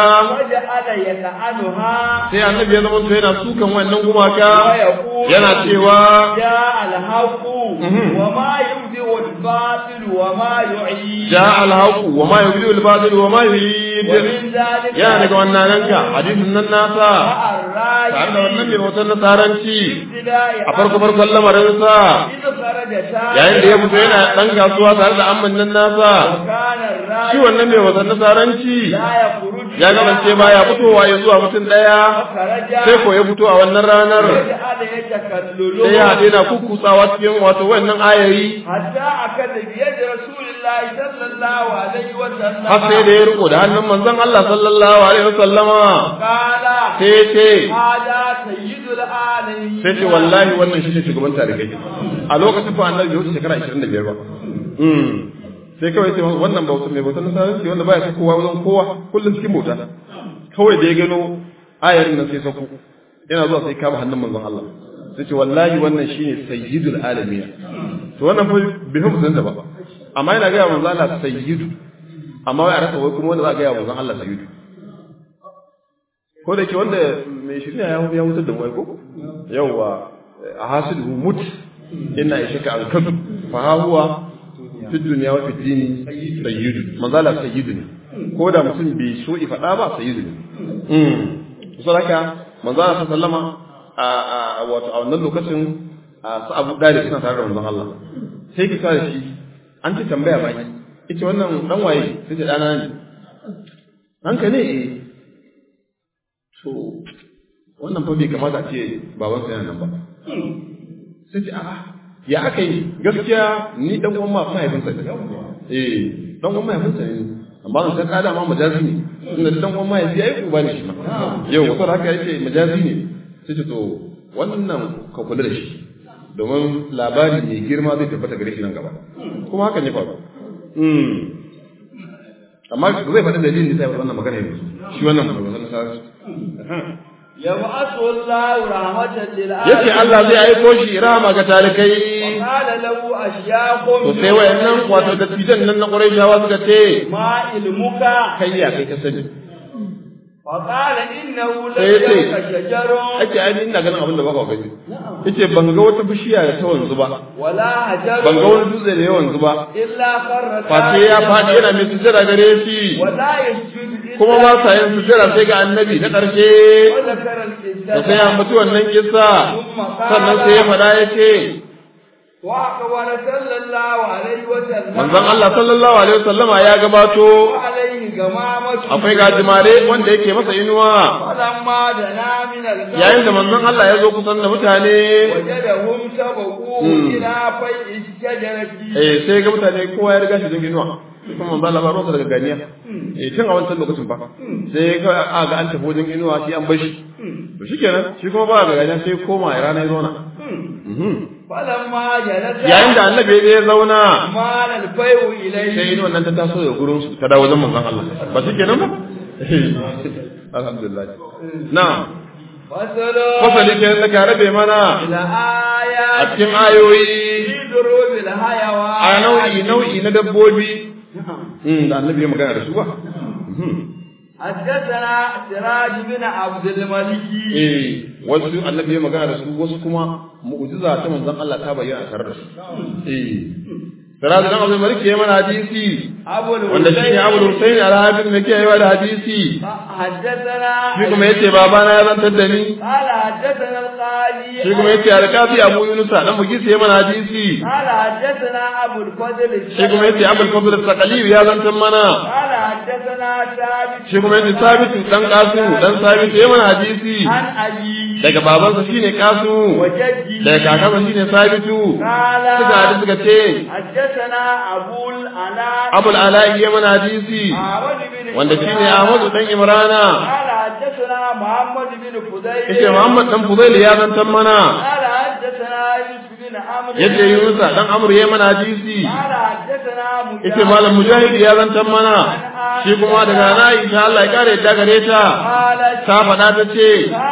sai annabi ya zama to yana sukan wannan gumaka yana cewa ja alhaqu wa ma yubdi wal batil wa ma yu'id ja alhaqu wa ma yubdi wal batil wa ma yu'id yana daga wannan ranka hadisin nan nasa tare da wannan mai bautar nasaranci a farko farkon lamarinsa yayin da ya fito yana ɗan kasuwa tare da amman nan nasa shi wannan mai bautar nasaranci ya gabance ba ya fitowa ya zuwa mutum ɗaya sai ko ya fito a wannan ranar sai ya haɗe na kukkutsawa cikin wato wannan ayayi har sai da ya riko da hannun manzon Allah sallallahu alaihi wasallama sai ce sai ce wallahi wannan shi ne shugaban tarihi a lokacin fa annabi yau shekara 25 ba sai kawai sai wannan bauta mai bauta nasaranci wanda baya kowa wajen kowa kullum cikin bauta kawai da ya gano ayarin nan sai sako yana zuwa sai kama hannun manzon Allah sai ce wallahi wannan shine sayyidul alamin to wannan fa bai fa musulunta ba amma yana ga manzon Allah sayyidu amma wai a rasa wai kuma wanda za a ga manzon Allah sayyidu ko da ke wanda mai shirya ya ya wutar da wai ko yawa a hasidu mut inna ishaka an kadu fa huwa fi dunya wa fi dini sayyidu manzala sayyidu ne ko da mutum bai so i faɗa ba sayyidu ne mm saboda manzala sallama a wato a wannan lokacin su Abu Dalib suna tare da manzon Allah sai ki tare shi an ci tambaya ba ita wannan dan waye sai ta dana ne hanka ne eh to wannan fa bai kamata a ce babansa yana nan ba sai ce a'a ya aka yi gaskiya ni dan uwan mahaifinsa ne eh dan uwan mahaifinsa ne amma zan san kada ma majazi ne tunda dan uwan mahaifi yayi uba ne shi ma yau wato haka yake majazi ne sai ce to wannan ka kula da shi domin labari mai girma zai tabbata gare shi nan gaba kuma hakan ya faru amma zai faɗi dalilin da sai wannan magana yanzu shi wannan wannan sa yab'athu Allahu rahmatan lil alamin yace Allah zai aiko shi rahama ga talikai qala lahu ashyaqun to sai wayannan wato da tijan nan na Qurayshawa suka ce ma ilmuka kai ya kai ka sani fa qala innahu la sai yace shajarun ake ai ina ganin abin da baka gani yace ban ga wata bishiya da ta wanzu ba wala hajarun ban ga wani dutse da ya wanzu ba illa kharra face ya faɗi yana mai sujjada gare shi wala yasjudu kuma ba sa yin sujjada sai ga annabi na ƙarshe wala karal da sai ya mutu wannan kissa sannan sai ya faɗa ya ce wa aqwala sallallahu alaihi wa sallam manzon Allah sallallahu alaihi wasallama ya gabato wa alaihi gamamatu akwai gajimare wanda yake masa inuwa falamma dana min al yayin da manzon Allah ya zo kusan da mutane wajadahum sabaqu ila fai'i shajarati eh sai ga mutane kowa ya riga shi jin inuwa kuma manzon Allah ba ruwansa daga ganiya eh tun a wancan lokacin fa sai ga a ga an tafi wajen inuwa shi an bar shi to shikenan shi kuma ba ga ganiya sai koma ya rana ya zauna falamma jalasa yayin da annabi ya zauna mal al fai'u ilayhi sai inuwan nan ta taso daga gurin su ta dawo wajen manzon Allah ba shikenan ba alhamdulillah na'am fasalo fasali ke da ka rabe mana ila a ayat cikin ayoyi fi durubil hayawan a nau'i nau'i na dabbobi Mm, da annabi ya magana da su ba Mhm. حدثنا سراج بن عبد الملك eh wasu annabi ya magana da su wasu kuma mu'jiza ta manzon Allah ta bayyana tare da su eh Siraj dan Abdul Malik ya mana hadisi أبو wanda shi ne Abu Husayn al-Hafiz ne ke yawa da hadisi حدثنا shi kuma yace babana ya zantar da ni قال حدثنا القاضي shi kuma yace alkafi Abu Yunus dan Mugisi ya mana hadisi قال حدثنا أبو الفضل shi kuma yace Abul Fadl al-Saqali ya zantar mana قال حدثنا ثابت shi kuma yace Sabitu dan Qasim dan Sabitu ya mana hadisi عن أبي daga babansa shine Qasim وجدي daga kakansa shine Sabitu قال suka hadu suka ce حدثنا أبو الأناء Abul Ala'i ya mana hadisi أحمد بن wanda shine إبراهيم. Ahmadu dan Imrana قال حدثنا محمد بن فضيل yace Muhammad dan Fudail ya zantar mana قال حدثنا يوسف بن عمرو yace Yunus dan Amr ya mana hadisi قال حدثنا مجاهد yace Malam Mujahid ya zantar mana shi kuma daga na Aisha Allah ya kare yadda gare ta قالت ta faɗa ta ce كان إن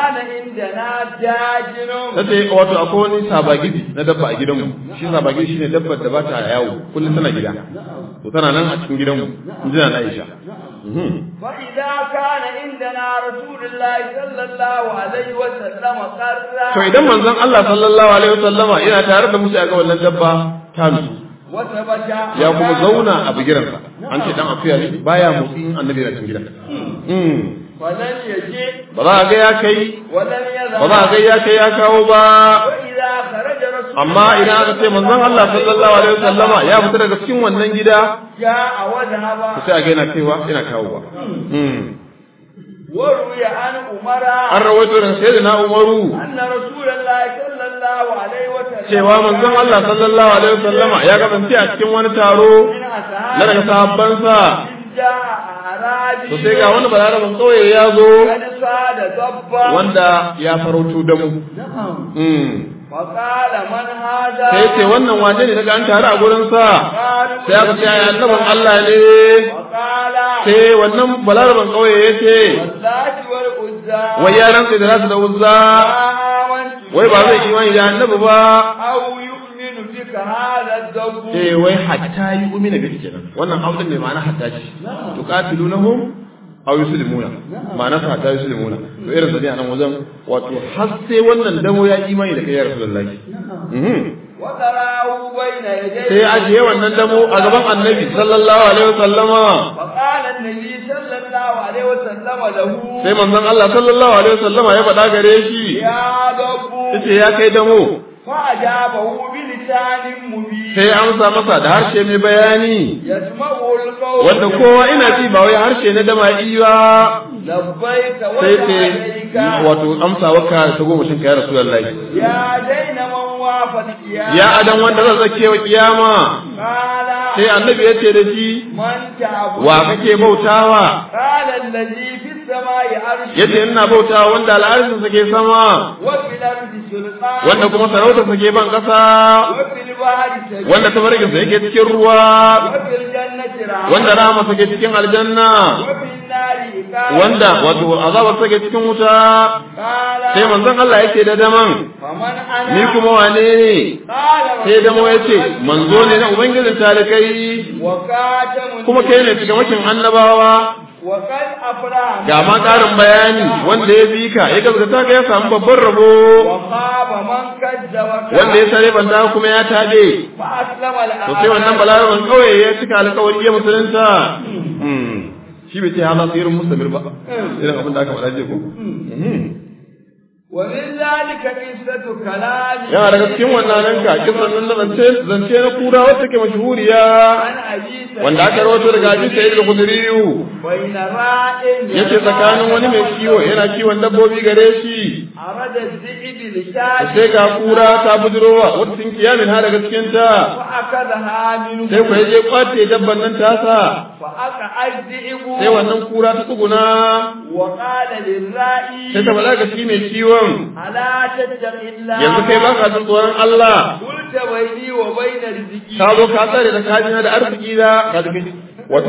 عندنا داجن tace wato akwai wani sabagidi na dabba a gidanmu shi sabagidi shine dabbar da ba ta yawo kullum tana gida to tana nan a cikin gidanmu in ji na Aisha Mhm. فإذا كان عندنا رسول الله صلى الله عليه وسلم قرر to idan manzon Allah sallallahu alaihi wasallama yana tare da musu ga wannan dabba ta nutsu وثبت ya kuma zauna a bigiransa an ce dan akuya ne baya motsi in annabi yana cikin gidan Mm. ولن يجي ba za a ga ya kai ولن يذهب ba za a ga ya kai ya kawo ba وإذا خرج رسول amma idan aka ce manzon Allah sallallahu alaihi wasallama ya fita daga cikin wannan gida جاء وذهب to sai a ga yana kaiwa yana kawo ba Mm. وروي عن عمر an rawaito daga sayyidina Umaru أن رسول الله صلى الله عليه وسلم cewa manzon Allah sallallahu alaihi wasallama ya kasance a cikin wani taro من أصحابه na daga sahabbansa إذ جاء أعرابي to sai ga wani balarabin kauye ya zo قد صاد ضبا wanda ya farauto da mu نعم Mm. وقال من هذا sai ce wannan waje ne daga an tare a gurin sa قالوا sai aka ce ai annabin Allah ne وقال sai wannan balarabin kauye ya ce واللات والعزى wai ya rantsa da nasu da uzza آمنت wai ba zai imani da annabi ba أو يؤمن بك هذا الضب sai wai hatta yi umina bi kenan wannan audin ne ma'ana hatta ce tuqatilunahum aw yuslimuna ma'ana sa hatta yuslimuna to irin sani a nan wajen wato har sai wannan damo ya imani da kai ya rasulullahi mhm وتراه بين يديه sai ya ajiye wannan damo a gaban annabi sallallahu alaihi wasallama فقال النبي صلى الله عليه وسلم له sai manzon Allah sallallahu alaihi wasallama ya faɗa gare shi يا ضب yace ya kai damo فأجابه بلسان مبين sai ya amsa masa da harshe mai bayani يسمعه القول wanda kowa ina ji ba wai harshe na dama'i ba لبيك sai ce وسعديك wato amsa waka ta goma shin kai rasulullahi يا دين من وافى القيامة ya adan wanda zan zake wa kiyama قال sai annabi ya ce da shi من تعبد wa kake bautawa قال الذي في السماء عرش yace ina bautawa wanda al'arshin sa ke sama وفي الأرض سلطان wanda kuma sarautar sa ke ban kasa وفي البحر سبيل wanda tabarkin sa yake cikin ruwa وفي الجنة رحمة wanda rahama sa ke cikin aljanna وفي النار إقامة wanda wato azabar sa ke cikin wuta قال sai manzon Allah yake da daman فمن أنا ni kuma wane ne قال sai damo yace manzo ne na ubangijin talikai وكاتم kuma kai ne cikin wakin annabawa وقد أفرح ga ma ƙarin bayani wanda ya bi ka ya gaskata ka ya samu babban rabo وخاب من كذب wanda ya sare banda kuma ya tabe فأسلم to sai wannan balaraban kauye ya cika alƙawari ya musulunta Hmm. shi bai ce hala tsirin mustamir ba irin abin da aka faɗa je ko Hmm. ومن ذلك قصة كلام yana daga cikin wannan nan ka kisan nan na zance zance na kura wacce ke mashhuriya عن أبي سعيد wanda aka rawaito daga Abi Sa'id al-Khudri بين راء yace tsakanin wani mai kiwo yana kiwon dabbobi gare shi أراد الذئب لشاة sai ga kura ta budurowa wata sun kiyamin ha daga cikin ta فأخذها منه sai ku je kwace dabban nan tasa فأقع الذئب sai wannan kura ta tsuguna وقال للرائي sai ta balaga shi mai kiwon ألا تتق الله yanzu kai baka jin tsoron Allah قلت بيني وبين رزقي ka zo ka tsare da kajina da arziki da ka tafi wato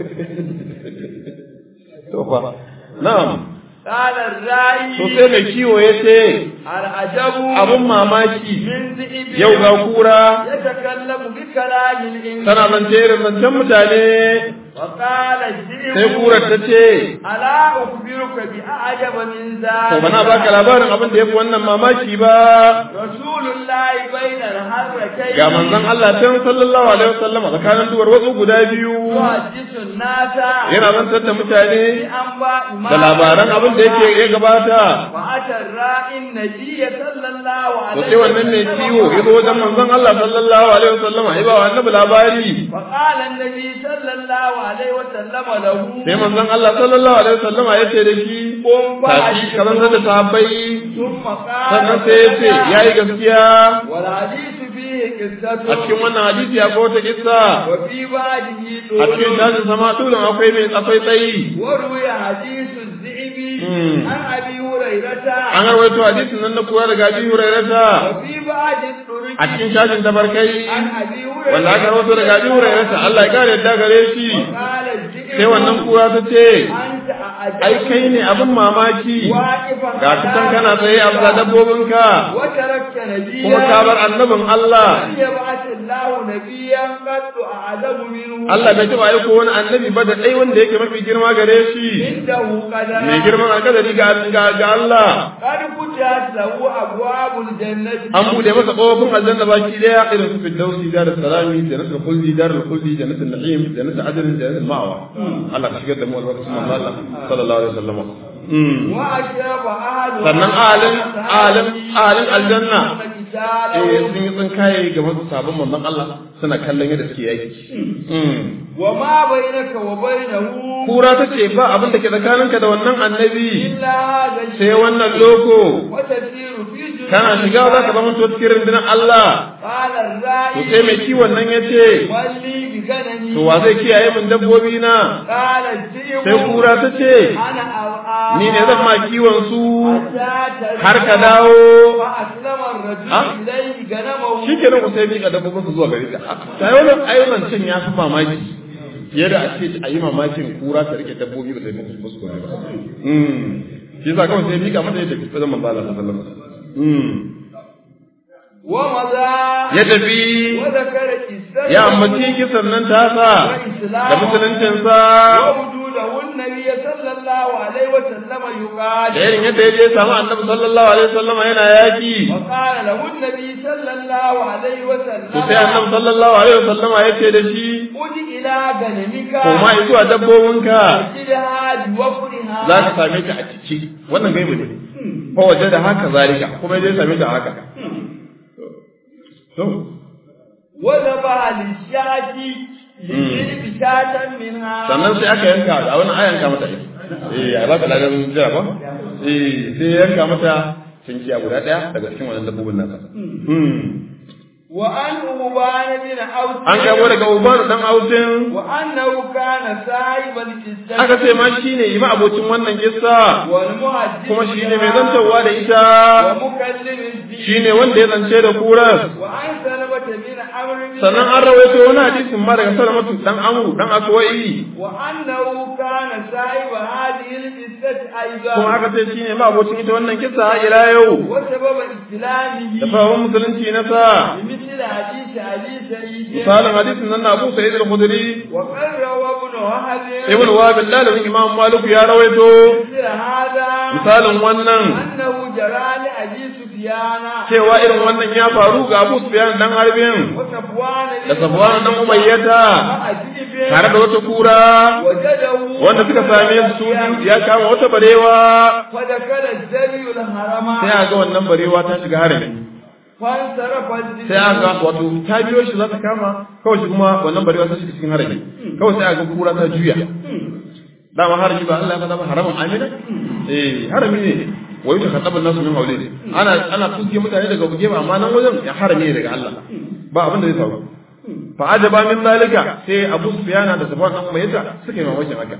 to fa na'am قال الرائي to sai mai kiwo ya ce العجب abun mamaki من ذئب yau ga kura يتكلم بكلام الإنسان tana zance irin zancen mutane وقال الذئب sai kurar ta ce ألا أخبرك بأعجب من ذلك to bana baka labarin abin da yafi wannan mamaki ba رسول الله بين الحرتين ga manzon Allah can sallallahu alaihi wasallam a tsakanin duwar wasu guda biyu يحدث الناس yana zantar da mutane بأنباء ما da labaran abin da yake ya gabata وأتى الرائي النبي صلى الله to عليه sai wannan mai ciwo ya zo wajen manzon Allah sallallahu alaihi wasallam ai ba wa annabi labari فقال النبي صلى الله عليه وسلم له sai manzon Allah sallallahu alaihi wasallam ya ce da shi tashi ka zantar da sahabbai ثم قال sannan sai ya ce yayi gaskiya والحديث فيه قصة a cikin wannan hadisi akwai wata kissa وفي بعده a cikin دول tashin sama tulun akwai mai akwai tsayi وروي حديث الذئب مم. عن أبي هريرة an rawaito hadisin nan na kuwa daga Abi Hurairah وفي بعد الطرق a cikin shashin tabarkai عن أبي هريرة wanda aka rawaito daga Abi Hurairah Allah ya kare yadda gare shi قال الذئب sai wannan kura ta ce أنت ai kai ne abin mamaki ga ka san kana tsaye a bisa dabbobinka وتركت نبيا kuma ka bar annabin Allah لم يبعث الله نبيا قد أعظم منه Allah bai taɓa aiko wani annabi ba da ɗai wanda yake mafi girma gare shi عنده قدر mai girman alkadari ga ga- ga Allah قد فتحت له أبواب الجنة an bude masa ƙofofin aljanna baki daya irin su firdausi dar salami jannatul khuldi dar khuldi jannatul na'im jannatul adn jannatul ma'wa Allah ka shigar da mu albarkacin manzo Allah sallallahu alaihi wasallam Mm. وأشرف أهل sannan alin alin alin aljanna eh eh sun yi tsinkaye ga wasu sabon manzon Allah suna kallon yadda suke yaki Mm. وما بينك وبينه kura ta ce ba abin da ke tsakaninka da wannan annabi إلا هذا sai الشيء wannan loko وتسير في جنود kana shiga za ka zama cikin rundunar Allah قال to الرائي sai mai kiwon nan ya ce ولي بغنمي to wa zai kiyaye min dabbobi na قال الذئب sai kura ta ce أنا أرعى ni ne zan ma kiwon su حتى har ka ترجع. dawo فأسلم الرجل ها؟ إليه غنمه shi ke nan sai miƙa dabbobin su zuwa gare ta ta yi wannan ayyukan can ya fi mamaki yadda a ce a yi mamakin kura ta rike dabbobi ba ta yi musu musu kome ba Mm. shi yasa kawai sai miƙa mata yadda kusa zama ba Allah sallallahu alaihi wasallam ومضى ya tafi وذكر قصته ya ambaci kisan nan tasa da musuluncinsa ووجوده النبي صلى الله عليه وسلم يقال da irin yadda ya je samu annabi sallallahu alaihi wasallam yana yaki وقال له النبي صلى الله عليه وسلم to sai annabi sallallahu alaihi wasallam ya ce da shi قل إلى غنمك koma zuwa dabbobinka وجدها بوفرها za ka same ta a ciki wannan gaibu ne fa waje da haka zalika kuma ya je same ta haka to وذبح للشاة لجلب شاة منها sannan sai aka yanka a wani a yanka mata ita eh a ba ta ladan jira ba eh sai ya yanka mata cinkiya guda daya daga cikin wannan dabbobin nasa Hmm. وعن أبان بن أوس an kamo daga ubanu dan autin وأنه كان صاحب القصة aka ce ma shine ima abocin wannan kissa والمحدث kuma shine mai zantawa da ita ومكلم الدين shine wanda ya zance da kuras وعن سلمة بن عمرو بن sannan an rawaito wani hadisin ma daga salamatu dan amru dan aswa'i وأنه كان صاحب هذه القصة أيضا kuma aka ce shine ma abocin ita wannan kissa har ila yau وسبب إسلامه da sabon musulunci na sa بمثل حديث أبي سعيد misalin hadisin nan na Abu Sa'id al-Khudri وقد روى ابن وهب ibn Wahab dalibin Imam Malik ya rawaito مثل هذا misalin wannan أنه جرى لأبي سفيان cewa irin wannan ya faru ga Abu Sufyan dan Harbin وصفوان da Safwan dan Umayyata وأجيب tare da wata kura وجده wanda suka same su su ya kama wata barewa فدخل الزري الحرم sai a ga wannan barewa ta shiga harami فانصرف الزري sai a ga wato ta biyo shi za ta kama kawai shi kuma wannan barewa ta shiga cikin harami kawai sai a ga kura ta juya dama harami ba Allah ya faɗa ba haramun amina eh harami ne wa yuta khataban nasu min hawli ana ana tuske mutane daga buge ba amma nan wajen ya harami ne daga Allah ba abin da zai faru fa ajaba min zalika sai Abu Sufyan da Sufyan dan Umayyah suka yi mamakin haka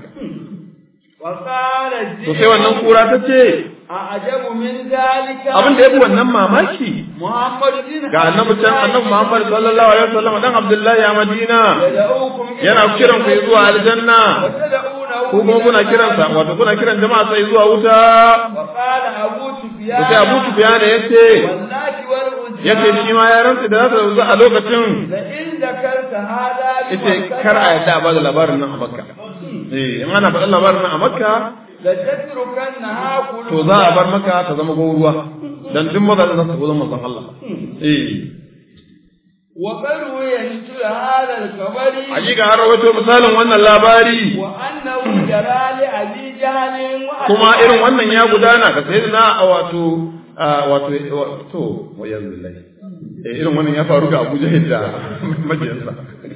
وقال to sai wannan kura ta ce أعجب من ذلك abin da yafi wannan mamaki محمد بن ga annabi can annabi Muhammad sallallahu alaihi wasallam dan Abdullahi a Madina يدعوكم إلى yana kiran ku zuwa aljanna وتدعونه ko kuma kuna kiran sa wato kuna kiran jama'a sai zuwa wuta وقال أبو to سفيان sai Abu Sufyan yace واللات والعزى yace shi ma ya rantsa da zata zo a lokacin لئن ذكرت هذا yace kar a yadda a bada labarin nan a Makka eh in ana faɗin labarin nan a Makka لتتركنها كلها to za a bar maka ta zama goruwa dan duk maza za su zo manzon Allah eh وقد روي مثل هذا الخبر hakika har rawaito misalin wannan labari وأنه جرى لأبي جهل kuma irin wannan ya gudana ga sayyidina a wato a wato to wayan billahi eh irin wannan ya faru ga Abu Jahil da majiyansa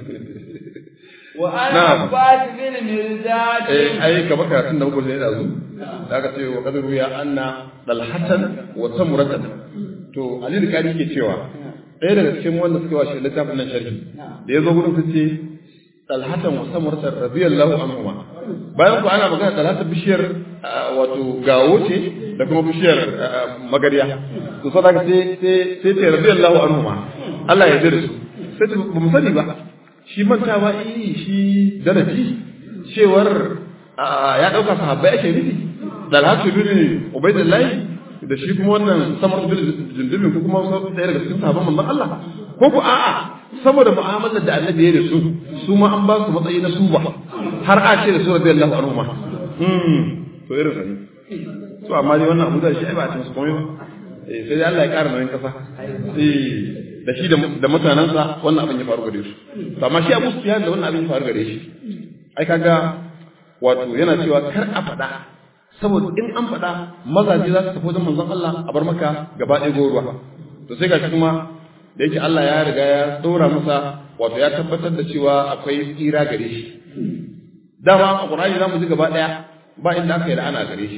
وأنا نعم. عباس بن مرداد eh ai kamar karatun da muka yi da zu da aka ce wa qadru ya anna dalhatan wa samuratan to Ali da Kari ke cewa ɗaya daga cikin wanda suka washe littafin nan sharhi da ya zo gudun fice dalhatan wa samuratan radiyallahu anhuma bayan ku ana magana dalhatan bishiyar ah, wato gawo ce da kuma bishiyar ah, magariya to sai daga sai sai sai ce radiyallahu anhuma Allah ya jira su sai ta- ba mu sani ba shi mantawa eh shi daraji cewar ya dauka sahabbai ake nufi dalhatu bin ubaidillahi da shi kuma wannan samar bin jundubin ko kuma wasu ɗaya daga cikin sahabban manzon Allah ko ku a'a saboda mu'amalar da annabi ya da su su ma an ba su matsayi na su ba har a ce da su radiyallahu anhu ma to irin sani to amma dai wannan abu da shi ai ba a cikin su komai ba eh sai dai Allah ya ƙara nauyin kasa eh da shi da mutanensa wannan abin ya faru gare su to amma shi Abu Sufyan da wannan abin ya faru gare shi ai kaga wato yana cewa kar a faɗa saboda in an faɗa mazaje za su tafi wajen manzon Allah a bar maka gaba ɗaya goruwa to sai gashi kuma da yake Allah ya riga ya tsora masa wato ya tabbatar da cewa akwai tsira gare shi dama a Qur'ani za mu ji gaba ɗaya ba inda aka yi da ana gare shi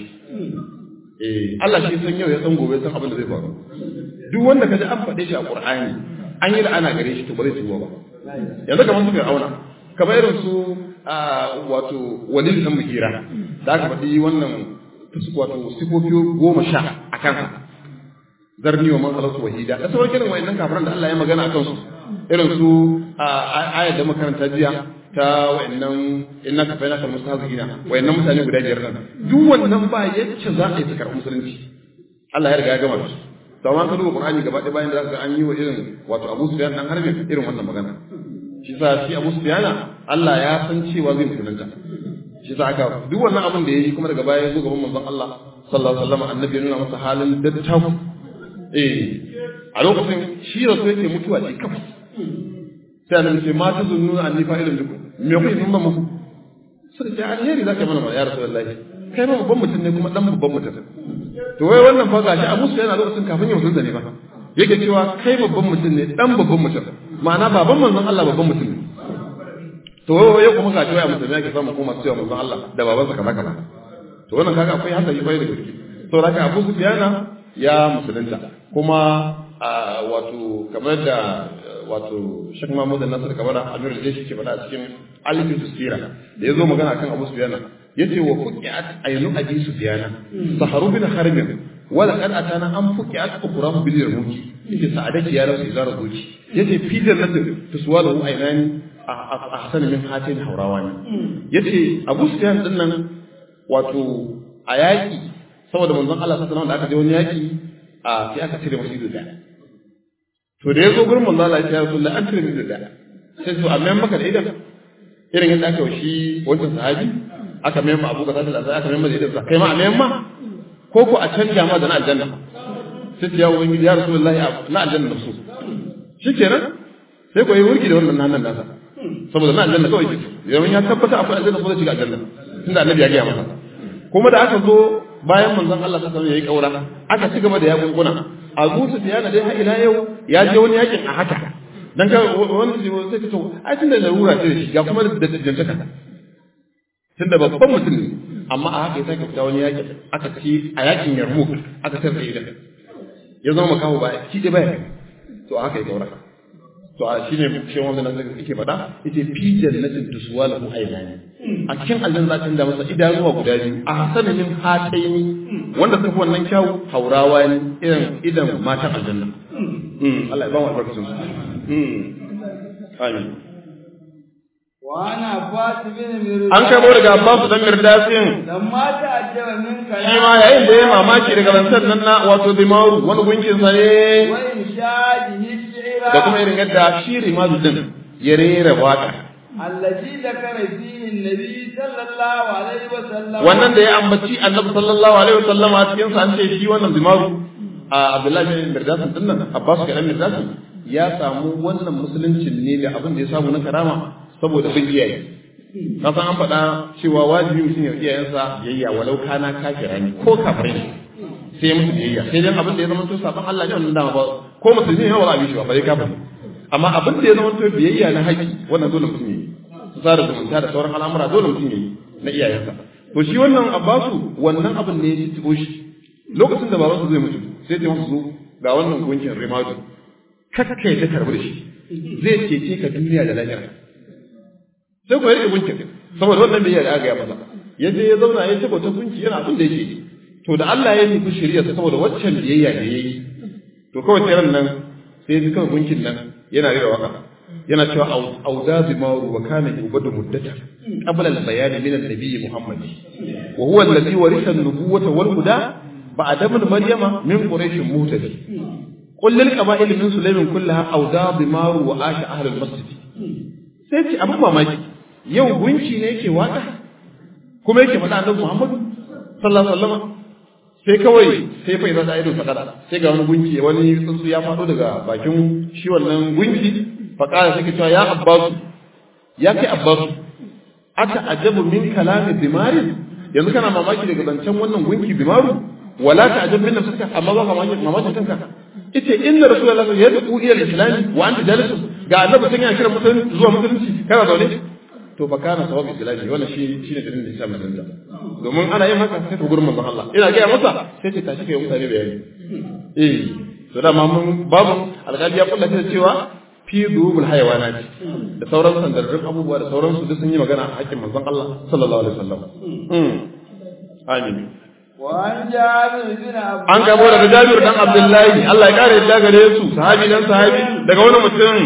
eh Allah shi san yau ya san gobe san abin da zai faru duk wanda kaji an faɗe shi a Qur'ani an yi da ana gare shi to ba zai tuba ba yanzu kamar su Fir'auna kamar irin su wato walid dan mugira da aka faɗi wannan wato sifofi goma sha a kansa zarni wa man khalaqtu wahida da sauran kiran wayannan kafiran da Allah ya magana akan su irin su ayat da makaranta jiya ta wayannan innaka fa innaka mustahzina wayannan mutane guda biyar nan duk wannan ba yace za a yi su karɓi musulunci Allah ya riga ya gama su to amma ka duba Qur'ani gaba ɗaya bayan da zaka an yi wa irin wato Abu Sufyan dan harbi irin wannan magana shi sa shi Abu Sufyan Allah ya san cewa zai musulunta shi sa aka duk wannan abin da yayi kuma daga baya ya zo gaban manzon Allah sallallahu alaihi wasallam annabi ya nuna masa halin dattaku eh a lokacin shi rasu yake mutuwa shi kafa sai annabi ce ma tazunnuna anni fa'ilun bikum me kuke nuna muku sai ce alheri zaka mana ya rasulullahi kai ma babban mutum ne kuma dan babban mutum to wai wannan fa gashi Abu Sufyan a lokacin kafin ya musulunta ne ba yake cewa kai babban mutum ne dan babban mutum ma'ana baban manzon Allah babban mutum ne to wai kuma gashi wai a musulmi yake samu kuma cewa manzon Allah da babansa kaza kaza to wannan kaga akwai hankali bai da gaske to haka Abu Sufyan ya musulunta kuma wato kamar da wato Sheikh Mahmud Nasir Kabara Amir da shi ke faɗa a cikin Alifin Tusira da yazo magana akan Abu Sufyan yace wa fuqiat aynu abi Sufyan saharu bin harb wala kad atana an fuqiat ukhrahu bil yarmuki yace sa'adati ya rasu izara zuci yace fi jannati tuswalahu aynani ahsan min hatin haurawani yace Abu Sufyan din nan wato a yaki saboda manzon Allah sallallahu alaihi wasallam da aka je wani yaki a sai aka cire masa ido daya to da yazo gurin manzon Allah ya rasu an cire ido daya sai to amma maka da idan irin yadda aka shi wancan sahabi aka mai ma Abu Bakar da aka mai ma da idan kai ma a mai ma ko ko a canja ma da na aljanna sai ya wani ya rasulullahi na aljanna da su shikenan sai ko yi wurgi da wannan nan nasa saboda na aljanna kawai ke yawan ya tabbata akwai aljanna ko zai shiga aljanna tunda annabi ya gaya masa kuma da aka zo bayan manzon Allah ta sanar yayi kaura aka ci gaba da yakin kuna Abu Sufyan dai har ila yau ya je wani yakin a haka dan ka wani zai sai ka to ai tunda larura ce shi ga kuma da jantaka tunda babban mutum ne amma a haka ya sake fita wani yakin aka ci a yakin Yarmouk aka tarda idan ya zama makaho ba shi dai baya to a haka ya kaura to a shine shi wanda nan yake faɗa yace fi jannatin tuswa lahu aynani a cikin aljanna za ta masa idanuwa guda biyu a hasana min hataini wanda suka wannan kyawu haurawa ne irin idan matan aljanna Allah ya ba mu albarkacin su amin An karbo daga Abbasu dan Mirdasin. Shi ma yayin da ya mamaki daga rantsar nan na wato Dimaru wani gunkin sa ne. Da kuma irin yadda shi Rimadu din ya rera waka. Allazi zakara fihi Nabi sallallahu alaihi wa sallam. Wannan da ya ambaci Annabi sallallahu alaihi wa sallam a cikin sa an ce shi wannan Dimaru a Abdullahi bin Mirdasin din nan Abbas kadan Mirdasin ya samu wannan musuluncin ne da abin da ya samu na karama saboda bin iyaye ka san an faɗa cewa wajibi mutum ya iyayensa biyayya walau kana kafira ne ko kafire ne sai ya musu biyayya sai dai abin da ya zama to saban Allah ne wannan dama ba ko musulmi ne ba za a bi shi ba bai kafir amma abin da ya zama to biyayya na haƙi wannan dole mutum yi su tsara zumunta da sauran al'amura dole mutum yi na iyayensa to shi wannan abbasu wannan abin ne ya ci shi lokacin da babansa zai mutu sai ta masa zo ga wannan gunkin rimadu kakka ya ta karbi da shi zai cece ka duniya da lahira sai ku rike gunkin saboda wannan bai da aka ya masa ya je ya zauna ya tabbata gunki yana abin da yake to da Allah ya nufi shari'a saboda waccan biyayya da yayi to kawai sai ran nan sai ji kawai gunkin nan yana rera waka yana cewa auda zimaru wa kana yubadu muddata qabla al-bayan min an-nabi Muhammad wa huwa alladhi warisa an-nubuwata wal huda ba'da ibn maryama min quraish muhtadi qul lil qaba'il min sulaymin kullaha auda zimaru wa asha ahli al-masjid sai ce abin mamaki yau gunki ne yake waka kuma yake faɗa annabi Muhammad sallallahu alaihi wasallam sai kawai sai fa idan da ido sakada sai ga wani gunki wani tsuntsu ya fado daga bakin shi wannan gunki fa kala sai cewa ya abbasu ya kai abbasu ata ajabu min kalami dimari yanzu kana mamaki daga zancen wannan gunki dimaru wala ta ajab min nafsika amma ba mamaki mamaki kanka ita inna rasulullahi ya da'u ila al-islam wa anta jalisun ga annabi sun yana kira musulunci zuwa musulunci kana zaune to fa kana sawab islami wannan shi shine dalilin da yasa musulunta domin ana yin haka sai ta gurin manzon Allah ina ga masa sai ce tashi kai mutane bayani eh to da mun babu alƙali ya kullace cewa fi dubul hayawanati da sauran sandarrun abubuwa da sauran su duk sun yi magana a hakkin manzon Allah sallallahu alaihi wasallam amin An gabo daga Jabir dan Abdullahi Allah ya kare yadda gare su sahabi dan sahabi daga wani mutum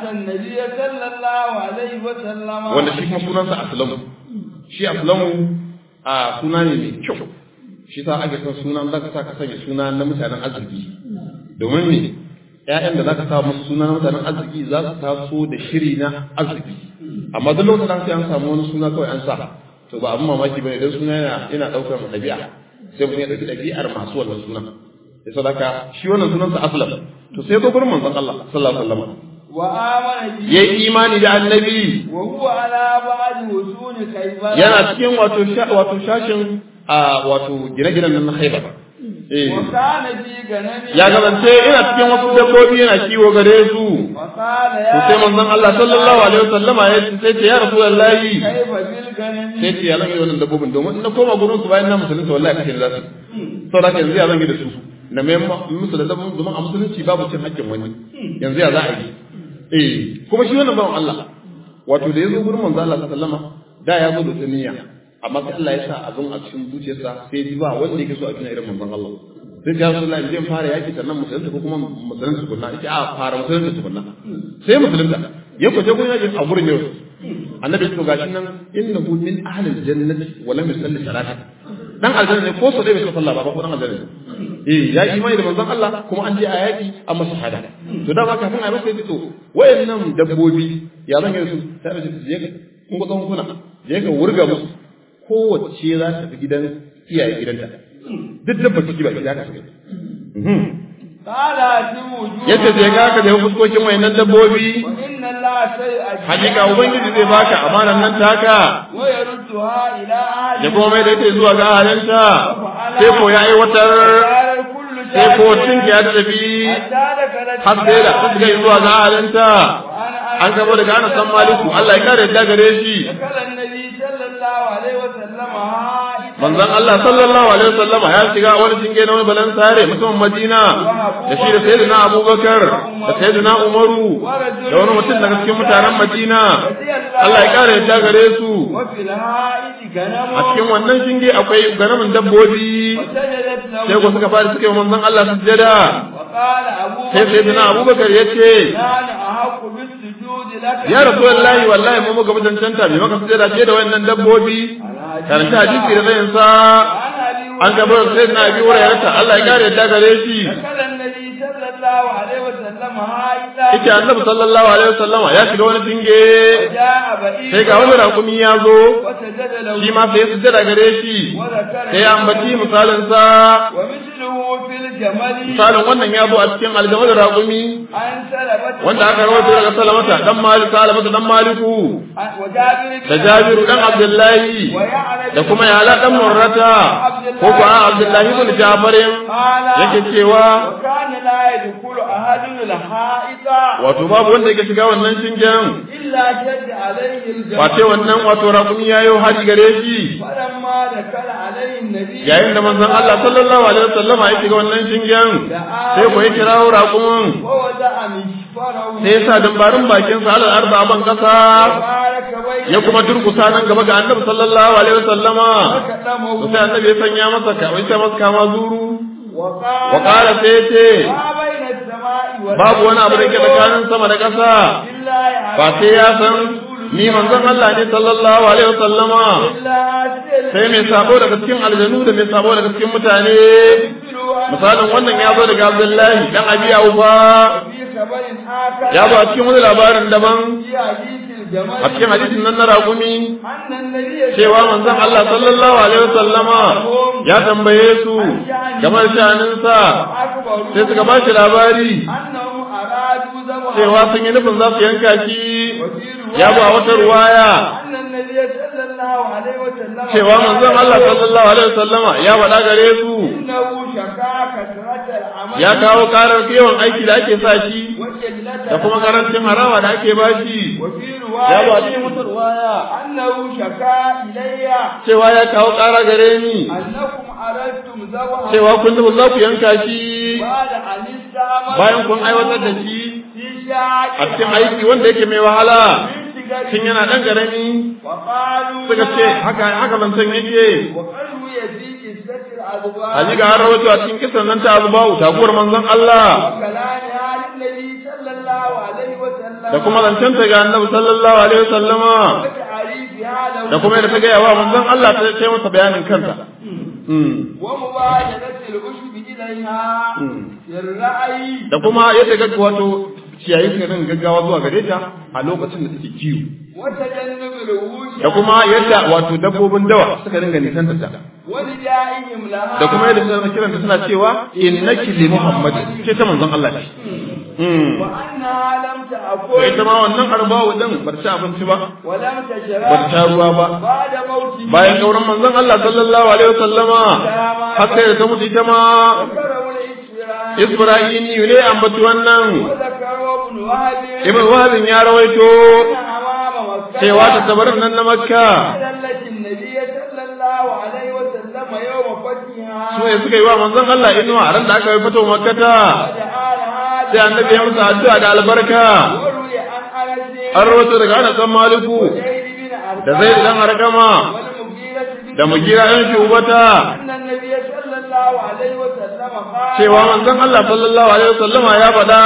wanda shi kuma sunansa Aslamu shi Aslamu a suna ne mai kyau shi sa ake son sunan zaka sa ka sanya suna na mutanen arziki domin ne ƴaƴan da zaka sa musu suna na mutanen arziki za su taso da shiri na arziki amma duk lokacin da sai an samu wani suna kawai an sa to ba abin mamaki bane dan suna yana yana daukar ɗabi'a sai mutum ya ɗauki ɗabi'ar masu wannan sunan ya sadaka shi wannan sunansa aslam to sai zo gurin manzon Allah sallallahu alaihi wasallam wa amana bi yayi imani da annabi wa huwa ala ba'd wusun khaybar yana cikin wato wato shashin a wato gine-ginen nan na Khaibar eh wa kana bi ganami ya gabance ina cikin wasu dabbobi yana kiwo gare su wa qala to ya sai manzon Allah sallallahu alaihi wasallama ya ce sai ce ya rasulullahi kayfa bil ganami sai ce ya zan yi wannan dabbobin domin in na koma gurin su bayan na musulunta wallahi kashe ni za su saboda haka yanzu ya zan yi da su na mai musu da dabbobin domin a musulunci babu cin haƙƙin wani yanzu ya za a yi eh kuma shi wannan bawan Allah wato da ya zo gurin manzo Allah sallama da ya zo da tuniya amma sai Allah ya sa abin a cikin zuciyarsa sai ya ji ba wanda yake so a tuna irin manzon Allah sai ya rasu Allah zai fara yaki sannan musulunta ko kuma musulunta tukunna ita a fara musulunta tukunna sai musulunta ya kwace gurin yakin a gurin yau annabi to gashi nan innahu min ahli aljannati wa lam yusalli salata dan aljanna ne ko so dai bai sallah ba ko dan aljanna ne eh ya yi imani da manzon Allah kuma an je a yaki an masa shahada to da ba kafin a masa yace to wayannan dabbobi ya zan yi su sai da je ka kun ga tsawon kuna je ka wurga musu kowace za ta fi gidan iyaye gidanta duk dabba ciki ba gida ka tafi qala timuju yace sai ga ka da fuskokin wayannan dabbobi wa inna allaha sayyi'ati hakika ubangiji zai baka amanan nan taka wa yarudduha ila ahli ya kuma mai da ita zuwa ga ahalinta sai ko ya aiwatar kullu sai ko tinki ya tafi har sai da su ga zuwa ga ahalinta an gabo daga Anas dan Maliku Allah ya kare da gare shi manzon Allah sallallahu alaihi wasallama ya shiga wani cinge na wani balan sare mutumin Madina da shi da sayyidina Abubakar da sayyidina Umaru da wani mutum daga cikin mutanen Madina Allah ya kare da gare su a cikin wannan shinge akwai ganamin dabbobi sai ko suka fara suka yi manzon Allah sujjada sai sayyidina Abubakar ya ce ya rasulullahi wallahi mu muka mutuntanta bai maka sujjada ce da wannan dabbobi karanta hadisi da zayin sa an gaba da sai na bi wurare Allah ya kare da gare shi ita annabi sallallahu alaihi wasallama ya shiga wani dinge sai ga wani rakumi ya zo shi ma sai su jira gare shi sai ya ambaci misalin sa misalin wannan ya zo a cikin aljama da rakumi wanda aka rawaito daga salamata dan malik salamata dan maliku da jabiru dan abdullahi da kuma yala dan murrata ko ko abdullahi ibn jafarin yake cewa wato babu wanda yake shiga wannan shingen wace wannan wato rakumi yayo haji gare shi yayin da manzon Allah sallallahu alaihi wasallama ya shiga wannan shingen sai ko ya kirawo rakumin sai ya sa dambarin bakin sa alal arba ban kasa ya kuma durkusa nan gaba ga annabi sallallahu alaihi wasallama to sai annabi ya sanya masa ka wai sai masa kama zuru wa qala sai ce babu wani abu da ke tsakanin sama da ƙasa ba sai ya san ni manzon Allah ne sallallahu alaihi wasallama sai mai sabo daga cikin aljanu da mai sabo daga cikin mutane misalin wannan ya zo daga Abdullahi dan Abi Aufa ya zo a cikin wani labarin daban a cikin hadisin nan na ragumi cewa manzon Allah sallallahu alaihi wasallama ya tambaye su game da shaninsa sai suka ba shi labari cewa sun yi nufin za su yanka shi ya ba wata ruwaya cewa manzon Allah sallallahu alaihi wasallama ya faɗa gare su ya kawo karar yawan aiki da ake sa shi da kuma karancin harawa da ake ba shi ya ba cikin wata ruwaya cewa ya kawo kara gare ni cewa kun nufi za ku yanka shi bayan kun aiwatar da shi a cikin aiki wanda yake mai wahala tun yana ɗan ƙarami suka ce haka haka zancen yake Haji ga har rawaito a cikin kisan nan ta azubawu taguwar manzon Allah da kuma zancen ta ga annabi sallallahu alaihi wasallama da kuma yadda ta gaya wa manzon Allah ta ce masa bayanin kanta da kuma yadda ga wato ciyayi suka rin gaggawa zuwa gare ta a lokacin da take kiwo da kuma yadda wato dabbobin dawa suka ringa nisanta ta da kuma yadda suna kiranta suna cewa innaki li muhammad ce ta manzon Allah ce da ita ma wannan arbawu din bar ci abinci ba bar ta ruwa ba bayan kauran manzon Allah sallallahu alaihi wasallama har sai da ta mutu ita ma Ibrahim ne ambaci wannan Ibn Wahab ya rawaito cewa ta tabarin nan na Makka su ne suka yi wa manzon Allah inuwa a ran da aka yi fito Makkata sai annabi ya musu addu'a da albarka an rawaito daga Anas bin Maliku da Zaid dan Arqama da mugira ɗan shubata cewa manzon Allah sallallahu alaihi wasallama ya faɗa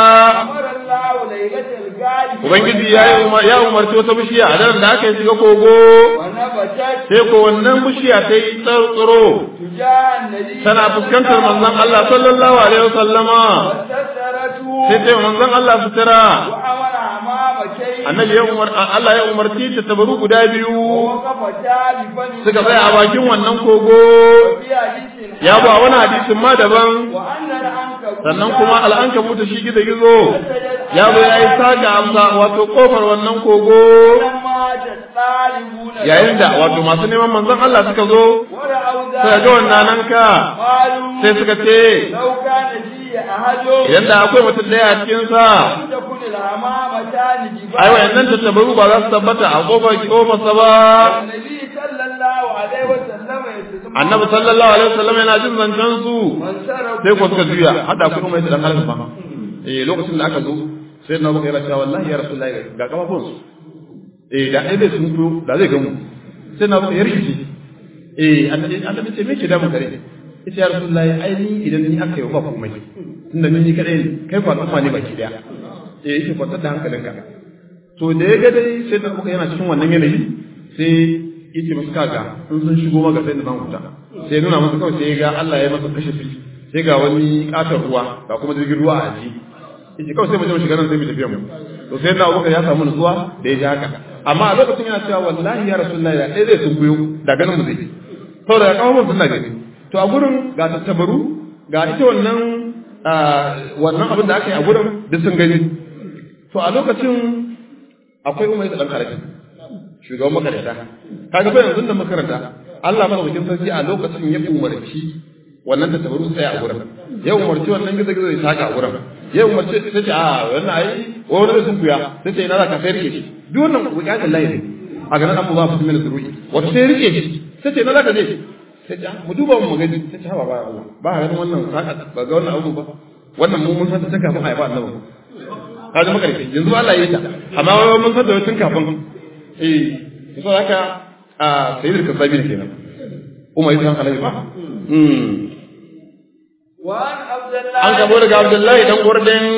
Ubangiji ya ya umarci wata bishiya a daren da aka yi shiga kogo sai ko wannan bishiya ta yi tsaro tana fuskantar manzon Allah sallallahu alaihi wasallama sai ta manzon Allah sutura annabi ya umar Allah ya umarci ta tabaru guda biyu suka tsaya a bakin wannan kogo ya ba wani hadisin ma daban sannan kuma al'anka mutu shi gizo gizo ya zo ya yi saka amsa wato kofar wannan kogo yayin da wato masu neman manzon Allah suka zo suka ga wannan nan ka sai suka ce idan da akwai mutum daya a cikin sa ai wayannan tattabaru ba za su tabbata a kofar kofar sa ba annabi sallallahu alaihi wasallam yana jin zancen su sai ko suka juya hada ku kuma dan halin ba eh lokacin da aka zo sai na baka yana cewa wallahi ya rasulullahi ga kafafun su eh da ai bai sun fito da zai gamu sai na baka ya rikici eh annabi ce me ke da mu kare ita ya rasulullahi ai ni idan ni aka yi ba komai tunda ni kadai ne kai fa al'umma ne baki daya eh yake kwantar da hankalinka to da ya ga dai sai da baka yana cikin wannan yanayi sai yace masa kaga in sun shigo maka sai da zan huta sai nuna masa kawai sai ga Allah ya masa kashe fi sai ga wani katar ruwa ga kuma jirgin ruwa a ji yace kawai sai mu je mu shiga nan sai mu tafi mu to sai da Abubakar ya samu nutsuwa da ya ji haka amma a lokacin yana cewa wallahi ya rasulullahi da ɗaya zai sun kuyo da ganin mu zai saboda kawo mun sunna gani to a gurin ga tattabaru ga ita wannan wannan abin da aka yi a gurin duk sun gani to a lokacin akwai umar da dan karafi shugaban makaranta kaga fa yanzu da makaranta Allah madaukakin sarki a lokacin ya umarci wannan da tabaru tsaya a gurin ya umarci wannan gizo gizo ya saka a gurin ya umarci sai ce a wannan ai wani da sun kuya sai ce ina za ka sai rike shi duk wannan wuƙatin layi ne a ganin abu ba su min zurui wato sai rike shi sai ce ina za ka je sai ce mu duba mu gani sai ce ba ba Allah ba ga ganin wannan saka ba ga wannan abu ba wannan mu mun san ta kafin a yi ba annabi ka ji makarfi yanzu Allah ya yi ta amma wai mun san da tun kafin eh so haka a sayyidul kasabi ne kenan umar ya san halai ba an gabo daga abdullahi dan gurdin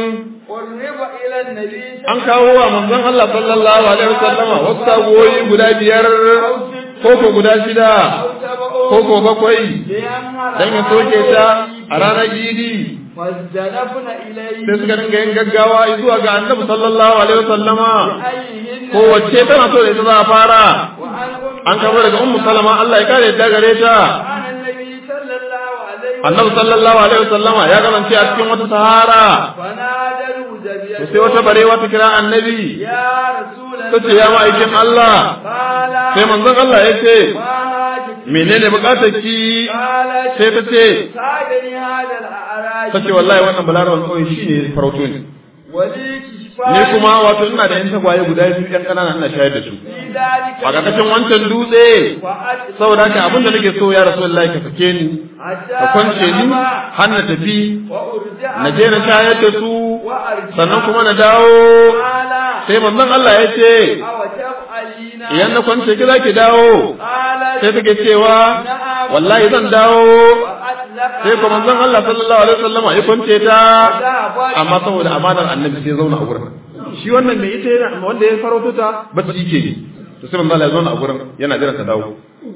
قرب إلى النبي an kawo wa manzon Allah sallallahu alaihi wasallama wasu tagoyi guda biyar koko guda shida أو سبع koko bakwai لأنها dan ya soke ta a ranar idi فازدلفن إليه sai suka dinga yin gaggawa zuwa ga annabi sallallahu alaihi wasallama أيهن kowace tana so da ita za a fara وعن أم an kama daga ummu salama Allah ya kare yadda gare ta عن النبي صلى الله عليه annabi sallallahu alaihi wasallama ya kasance a cikin wata sahara فنادوا to زبير sai wata barewa ta kira annabi يا رسول ta ce ya ma'aikin Allah قال sai manzon Allah ya ce ما هاجك menene bukatar ki قالت sai ta ce ساعدني هذا الأعراج ta ce wallahi wannan balaraban kawai shine farauto ne ولي كشفان ni kuma wato ina da yan tagwaye guda biyu yan kanana ina shayar da su في ذلك a ƙarƙashin wancan dutse فأجل saboda haka abin da nake so ya rasulullahi ka sake ni ka kwance ni har na tafi وأرجع na je na shayar da su وأرجع sannan kuma na dawo قال sai manzon Allah ya ce أو تفعلين idan na kwance ki zaki dawo قالت sai take cewa نعم wallahi zan dawo وأطلق sai ko manzon Allah sallallahu alaihi wasallam ya kwance ta ذهبت amma saboda amanar annabi sai ya zauna a gurin shi wannan mai ita yana wanda ya farauto ta ba su yake yi to sai manzon Allah ya zauna a gurin yana jiran ta dawo